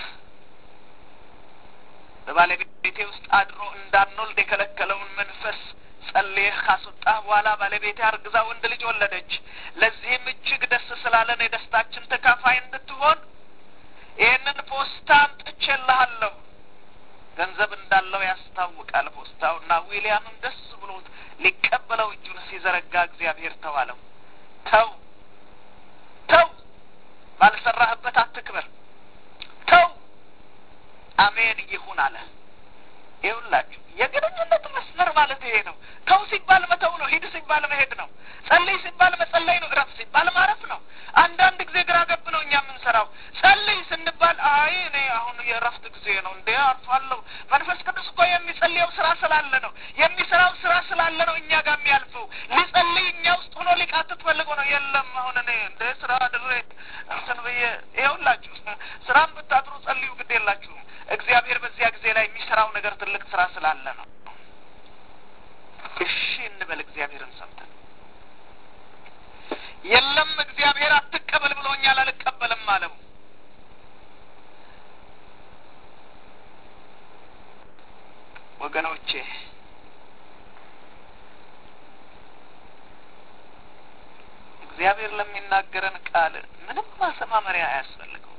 በባለቤቴ ውስጥ አድሮ እንዳንወልድ የከለከለውን መንፈስ ጸልየህ ካስወጣህ በኋላ ባለቤቴ አርግዛ ወንድ ልጅ ወለደች። ለዚህም እጅግ ደስ ስላለን የደስታችን ተካፋይ እንድትሆን ይህንን ፖስታ አምጥቼልሃለሁ። ገንዘብ እንዳለው ያስታውቃል ፖስታውና ዊልያምም ደስ ብሎት ሊቀበለው እጁን ሲዘረጋ እግዚአብሔር ተዋለው። ተው ተው፣ ባልሰራህበት አትክበር። ተው አሜን ይሁን አለ። ይሁላችሁ የግንኙነት መስመር ማለት ይሄ ነው። ተው ሲባል መተው ነው። ሂድ ሲባል መሄድ ነው። ጸልይ ሲባል መጸለይ ነው። እረፍ ሲባል ማረፍ ነው። አንዳንድ ጊዜ ግራ ገብ ነው እኛ የምንሰራው። ጸልይ ስንባል አይ እኔ አሁን የእረፍት ጊዜ ነው እንዴ አርፋለሁ። መንፈስ ቅዱስ እኮ የሚጸልየው ስራ ስላለ ነው፣ የሚሰራው ስራ ስላለ ነው እኛ ጋር የሚያልፈው። ሊጸልይ እኛ ውስጥ ሆኖ ሊቃትት ፈልጎ ነው። የለም አሁን እኔ እንደ ስራ ድሬ እንትን ብዬ ይኸውላችሁ፣ ስራም ብታጥሩ ጸልዩ፣ ግድ የላችሁም። እግዚአብሔር በዚያ ጊዜ ላይ የሚሰራው ነገር ትልቅ ስራ ስላለ ነው። እሺ እንበል እግዚአብሔርን ሰምተን። የለም እግዚአብሔር አትቀበል ብሎኛል፣ አልቀበልም አለው። ወገኖቼ እግዚአብሔር ለሚናገረን ቃል ምንም ማሰማመሪያ አያስፈልገው።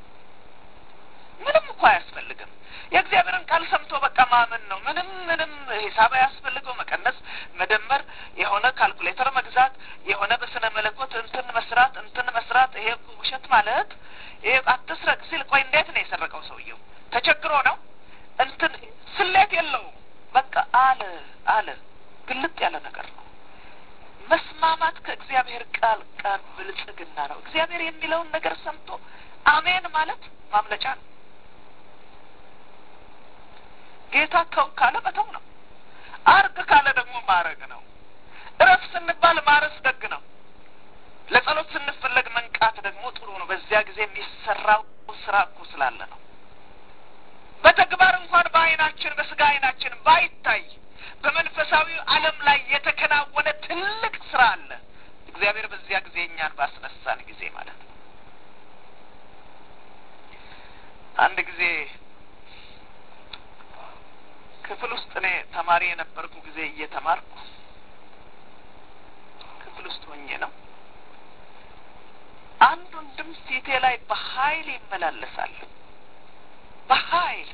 ምንም እኮ አያስፈልግም። የእግዚአብሔርን ቃል ሰምቶ በቃ ማመን ነው። ምንም ምንም ሂሳብ አያስፈልገው። መቀነስ፣ መደመር፣ የሆነ ካልኩሌተር መግዛት፣ የሆነ በስነ መለኮት እንትን መስራት እንትን መስራት። ይሄ ውሸት ማለት ይሄ አትስረቅ ሲል ቆይ እንዴት ነው የሰረቀው ሰውየው? ተቸግሮ ነው እንትን ስሌት የለውም። በቃ አለ አለ ግልጥ ያለ ነገር ነው። መስማማት ከእግዚአብሔር ቃል ቃል ብልጽግና ነው። እግዚአብሔር የሚለውን ነገር ሰምቶ አሜን ማለት ማምለጫ ነው። ጌታ ተው ካለ መተው ነው። አርግ ካለ ደግሞ ማረግ ነው። እረፍ ስንባል ማረስ ደግ ነው። ለጸሎት ስንፈለግ መንቃት ደግሞ ጥሩ ነው። በዚያ ጊዜ የሚሰራው ስራ እኮ ስላለ ነው። በተግባር እንኳን በዓይናችን በስጋ ዓይናችን ባይታይ በመንፈሳዊ ዓለም ላይ የተከናወነ ትልቅ ስራ አለ። እግዚአብሔር በዚያ ጊዜ እኛን ባስነሳን ጊዜ ማለት ነው። አንድ ጊዜ ክፍል ውስጥ እኔ ተማሪ የነበርኩ ጊዜ እየተማርኩ ክፍል ውስጥ ሆኜ ነው። አንድ ወንድም ፊቴ ላይ በኃይል ይመላለሳል። በኃይል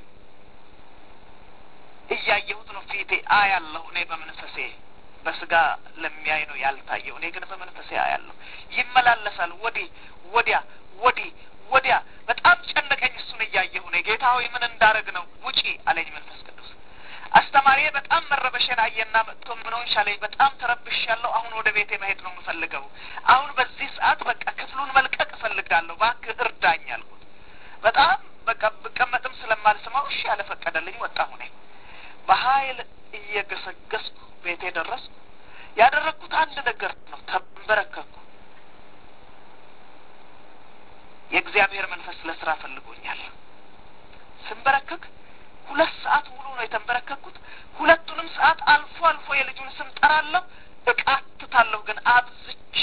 እያየሁት ነው። ፊቴ አያለሁ። እኔ በመንፈሴ በስጋ ለሚያይ ነው ያልታየው። እኔ ግን በመንፈሴ አያለሁ። ይመላለሳል፣ ወዲህ ወዲያ፣ ወዲህ ወዲያ። በጣም ጨነቀኝ። እሱን እያየሁ ነው። ጌታ ሆይ ምን እንዳረግ ነው? ውጪ አለኝ መንፈስ ቅዱስ። አስተማሪዬ በጣም መረበሽን አየና መጥቶ ምን ሆንሽ አለኝ። በጣም ተረብሻለሁ። አሁን ወደ ቤቴ መሄድ ነው የምፈልገው። አሁን በዚህ ሰዓት በቃ ክፍሉን መልቀቅ እፈልጋለሁ። እባክህ እርዳኝ አልኩት። በጣም በቃ ብቀመጥም ስለማልስማው እሺ ያለ ፈቀደልኝ። ወጣሁ እኔ በኃይል እየገሰገስኩ ቤቴ ደረስኩ። ያደረግኩት አንድ ነገር ነው። ተንበረከኩ። የእግዚአብሔር መንፈስ ለስራ ፈልጎኛል። ስንበረከክ ሁለት ሰዓት ሙሉ ነው የተንበረከኩት። ሁለቱንም ሰዓት አልፎ አልፎ የልጁን ስም ጠራለሁ፣ እቃትታለሁ ግን አብዝቼ።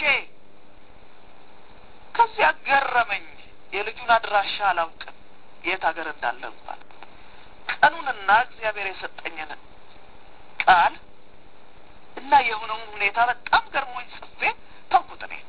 ከዚያ ገረመኝ። የልጁን አድራሻ አላውቅም፣ የት ሀገር እንዳለ እንኳን ቀኑንና እግዚአብሔር የሰጠኝን ቃል እና የሆነውን ሁኔታ በጣም ገርሞኝ ጽፌ ተውኩት። እኔ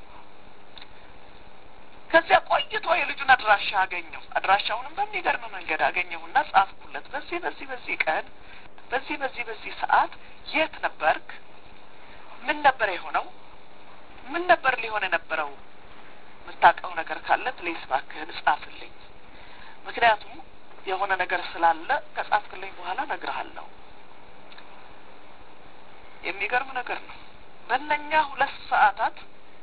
ከዚያ ቆይቶ የልጁን አድራሻ አገኘሁ። አድራሻውንም በሚገርም መንገድ አገኘሁና ጻፍኩለት። በዚህ በዚህ በዚህ ቀን በዚህ በዚህ በዚህ ሰዓት የት ነበርክ? ምን ነበር የሆነው? ምን ነበር ሊሆን የነበረው? የምታውቀው ነገር ካለ ፕሌስ እባክህን ጻፍልኝ። ምክንያቱም የሆነ ነገር ስላለ ከጻፍክልኝ በኋላ እነግርሃለሁ። የሚገርም ነገር ነው። በእነኛ ሁለት ሰዓታት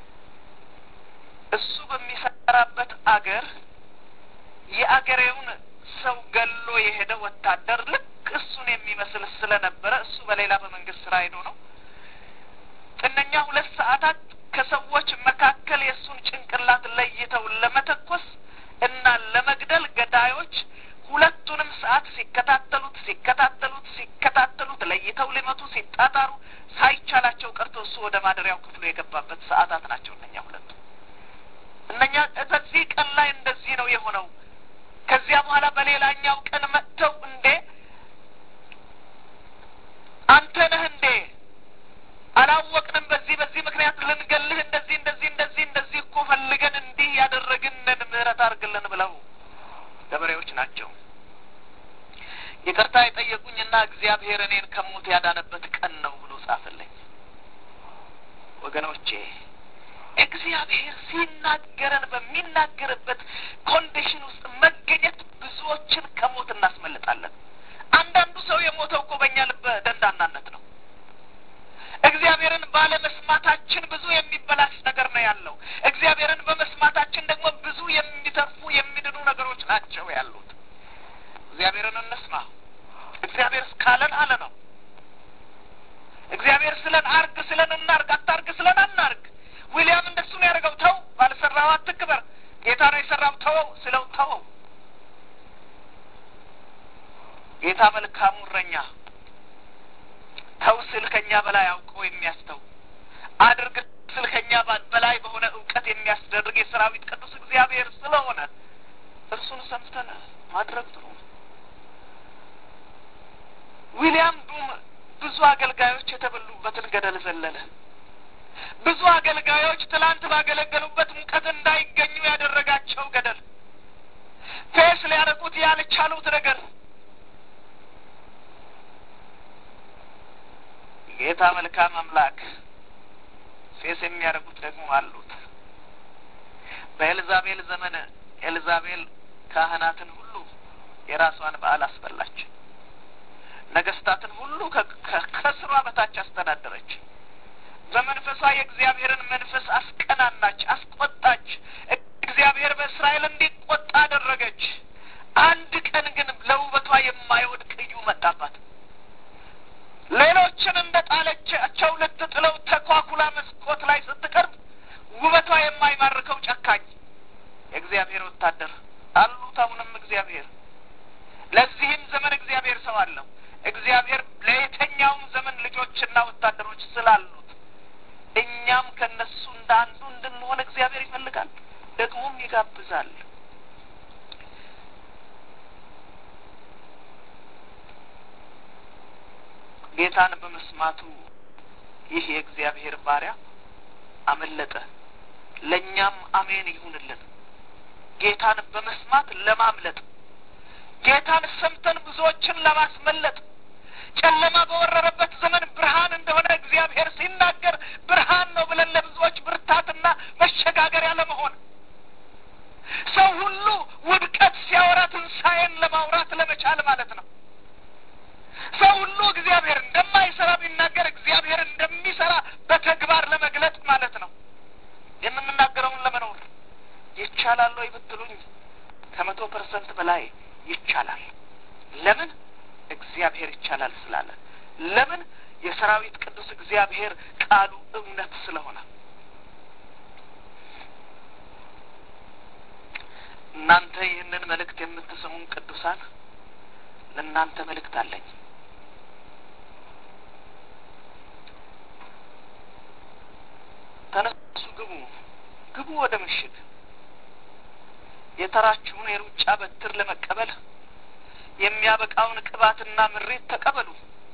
እሱ በሚሰራበት አገር የአገሬውን ሰው ገሎ የሄደ ወታደር ልክ እሱን የሚመስል ስለነበረ እሱ በሌላ በመንግስት ስራ ሄዶ ነው። እነኛ ሁለት ሰዓታት ከሰዎች መካከል የእሱን ጭንቅላት ለይተው ለመተኮስ እና ለመግደል ገዳዮች ሁለቱንም ሰዓት ሲከታተሉት ሲከታተሉት ሲከታተሉት ለይተው ሊመቱ ሲጣጣሩ ሳይቻላቸው ቀርቶ እሱ ወደ ማደሪያው ክፍሉ የገባበት ሰዓታት ናቸው እነኛ ሁለቱ። እነኛ በዚህ ቀን ላይ እንደዚህ ነው የሆነው። ከዚያ በኋላ በሌላኛው ቀን መጥተው እንዴ አንተ ነህ እንዴ አላወቅንም፣ በዚህ በዚህ ምክንያት ልንገልህ እንደዚህ እንደዚህ እንደዚህ እንደዚህ እኮ ፈልገን እንዲህ ያደረግንን ምህረት አድርግልን ብለው ገበሬዎች ናቸው ይቅርታ የጠየቁኝና እግዚአብሔር እኔን ከሞት ያዳነበት ቀን ነው ብሎ ጻፈልኝ። ወገኖቼ እግዚአብሔር ሲናገረን በሚናገርበት ኮንዲሽን ውስጥ መገኘት ብዙዎችን ከሞት እናስመልጣለን። አንዳንዱ ሰው የሞተው እኮ በእኛ ልበ ደንዳናነት ነው። እግዚአብሔርን ባለመስማታችን ብዙ የሚበላሽ ነገር ነው ያለው። እግዚአብሔርን በመስማታችን ደግሞ ብዙ የሚተርፉ የሚድኑ ነገሮች ናቸው ያሉት። እግዚአብሔርን እንስማ። እግዚአብሔር እስካለን አለ ነው። እግዚአብሔር ስለን አርግ ስለን እናርግ፣ አታርግ ስለን አናርግ። ዊሊያም እንደሱ ነው ያደርገው። ተው ባልሰራው አትክበር፣ ጌታ ነው የሰራው ተወው ስለው ተወው። ጌታ መልካሙ እረኛ ተው ስል ከኛ በላይ አውቀው የሚያስተው አድርግ ስል ከኛ በላይ በሆነ እውቀት የሚያስደርግ የሰራዊት ቅዱስ እግዚአብሔር ስለሆነ እርሱን ሰምተን ማድረግ ጥሩ ነው። ዊሊያም ዱም ብዙ አገልጋዮች የተበሉበትን ገደል ዘለለ። ብዙ አገልጋዮች ትላንት ባገለገሉበት ሙቀት እንዳይገኙ ያደረጋቸው ገደል፣ ፌስ ሊያረቁት ያልቻሉት ነገር ጌታ መልካም አምላክ ፌስ የሚያደርጉት ደግሞ አሉት። በኤልዛቤል ዘመን ኤልዛቤል ካህናትን ሁሉ የራሷን በዓል አስበላች። ነገስታትን ሁሉ ከስሯ በታች አስተዳደረች። በመንፈሷ የእግዚአብሔርን መንፈስ አስቀናናች፣ አስቆጣች። እግዚአብሔር በእስራኤል እንዲቆጣ አደረገች። አንድ ቀን ግን ለውበቷ የማይወድቅ እዩ መጣባት። ሌሎችን እንደ ጣለቻቸው ልትጥለው ተኳኩላ መስኮት ላይ ስትቀርብ ውበቷ የማይማርከው ጨካኝ የእግዚአብሔር ወታደር አሉት። አሁንም እግዚአብሔር ለዚህም ዘመን እግዚአብሔር ሰው አለው። እግዚአብሔር ለየትኛውም ዘመን ልጆችና ወታደሮች ስላሉት እኛም ከነሱ እንደ አንዱ እንድንሆን እግዚአብሔር ይፈልጋል፣ ደግሞም ይጋብዛል። ጌታን በመስማቱ ይህ የእግዚአብሔር ባሪያ አመለጠ። ለእኛም አሜን ይሁንልን። ጌታን በመስማት ለማምለጥ ጌታን ሰምተን ብዙዎችን ለማስመለጥ ጨለማ በወረረበት ዘመን ብርሃን እንደሆነ እግዚአብሔር ሲናገር ብርሃን ነው ብለን ለብዙዎች ብርታትና መሸጋገሪያ ለመሆን ሰው ሁሉ ውድቀት ሲያወራ ትንሣኤን ለማውራት ለመቻል ማለት ነው። ሰው ሁሉ እግዚአብሔር እንደማይሰራ ቢናገር እግዚአብሔር እንደሚሰራ በተግባር ለመግለጥ ማለት ነው። የምንናገረውን ለመኖር ይቻላል ወይ ብትሉኝ ከመቶ ፐርሰንት በላይ ይቻላል። ለምን? እግዚአብሔር ይቻላል ስላለ። ለምን? የሰራዊት ቅዱስ እግዚአብሔር ቃሉ እውነት ስለሆነ። እናንተ ይህንን መልእክት የምትሰሙን ቅዱሳን ለእናንተ መልእክት አለኝ። ተነሱ፣ ግቡ፣ ግቡ ወደ ምሽግ የተራችሁን የሩጫ በትር ለመቀበል የሚያበቃውን ቅባትና ምሬት ተቀበሉ።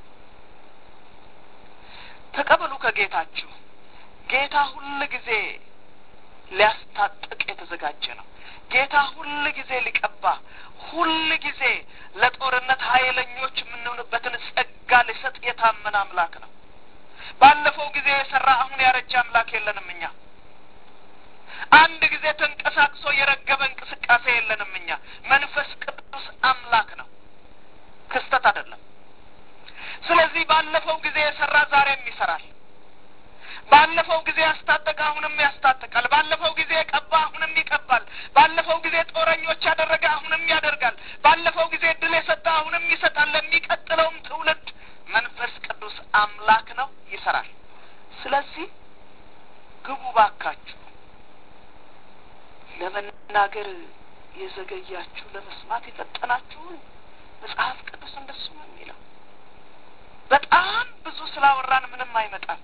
ተቀበሉ ከጌታችሁ። ጌታ ሁል ጊዜ ሊያስታጥቅ የተዘጋጀ ነው። ጌታ ሁል ጊዜ ሊቀባ ሁል ጊዜ ለጦርነት ኃይለኞች የምንሆንበትን ጸጋ ሊሰጥ የታመነ አምላክ ነው። ባለፈው ጊዜ የሰራ አሁን ያረጀ አምላክ የለንም እኛ። አንድ ጊዜ ተንቀሳቅሶ የረገበ እንቅስቃሴ የለንም እኛ። መንፈስ ቅዱስ አምላክ ነው፣ ክስተት አይደለም። ስለዚህ ባለፈው ጊዜ የሰራ ዛሬም ይሰራል። ባለፈው ጊዜ ያስታጠቀ አሁንም ያስታጥቃል። ባለፈው ጊዜ የቀባ አሁንም ይቀባል። ባለፈው ጊዜ ጦረኞች ያደረገ አሁንም ያደርጋል። ባለፈው ጊዜ ድል የሰጠ አሁንም ይሰጣል። ለሚቀጥለውም ትውልድ መንፈስ ቅዱስ አምላክ ነው፣ ይሰራል። ስለዚህ ግቡ ባካችሁ። ለመናገር የዘገያችሁ ለመስማት የፈጠናችሁን መጽሐፍ ቅዱስ እንደሱ ነው የሚለው። በጣም ብዙ ስላወራን ምንም አይመጣም።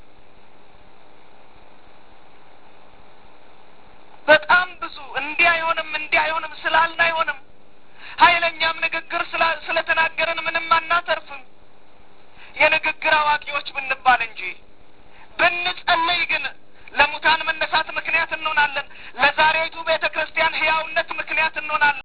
በጣም ብዙ እንዲህ አይሆንም እንዲህ አይሆንም ስላልን አይሆንም። ኃይለኛም ንግግር ስለተናገርን ምንም አናተርፍም። የንግግር አዋቂዎች ብንባል እንጂ ብንጸልይ ግን ለሙታን መነሳት ምክንያት እንሆናለን።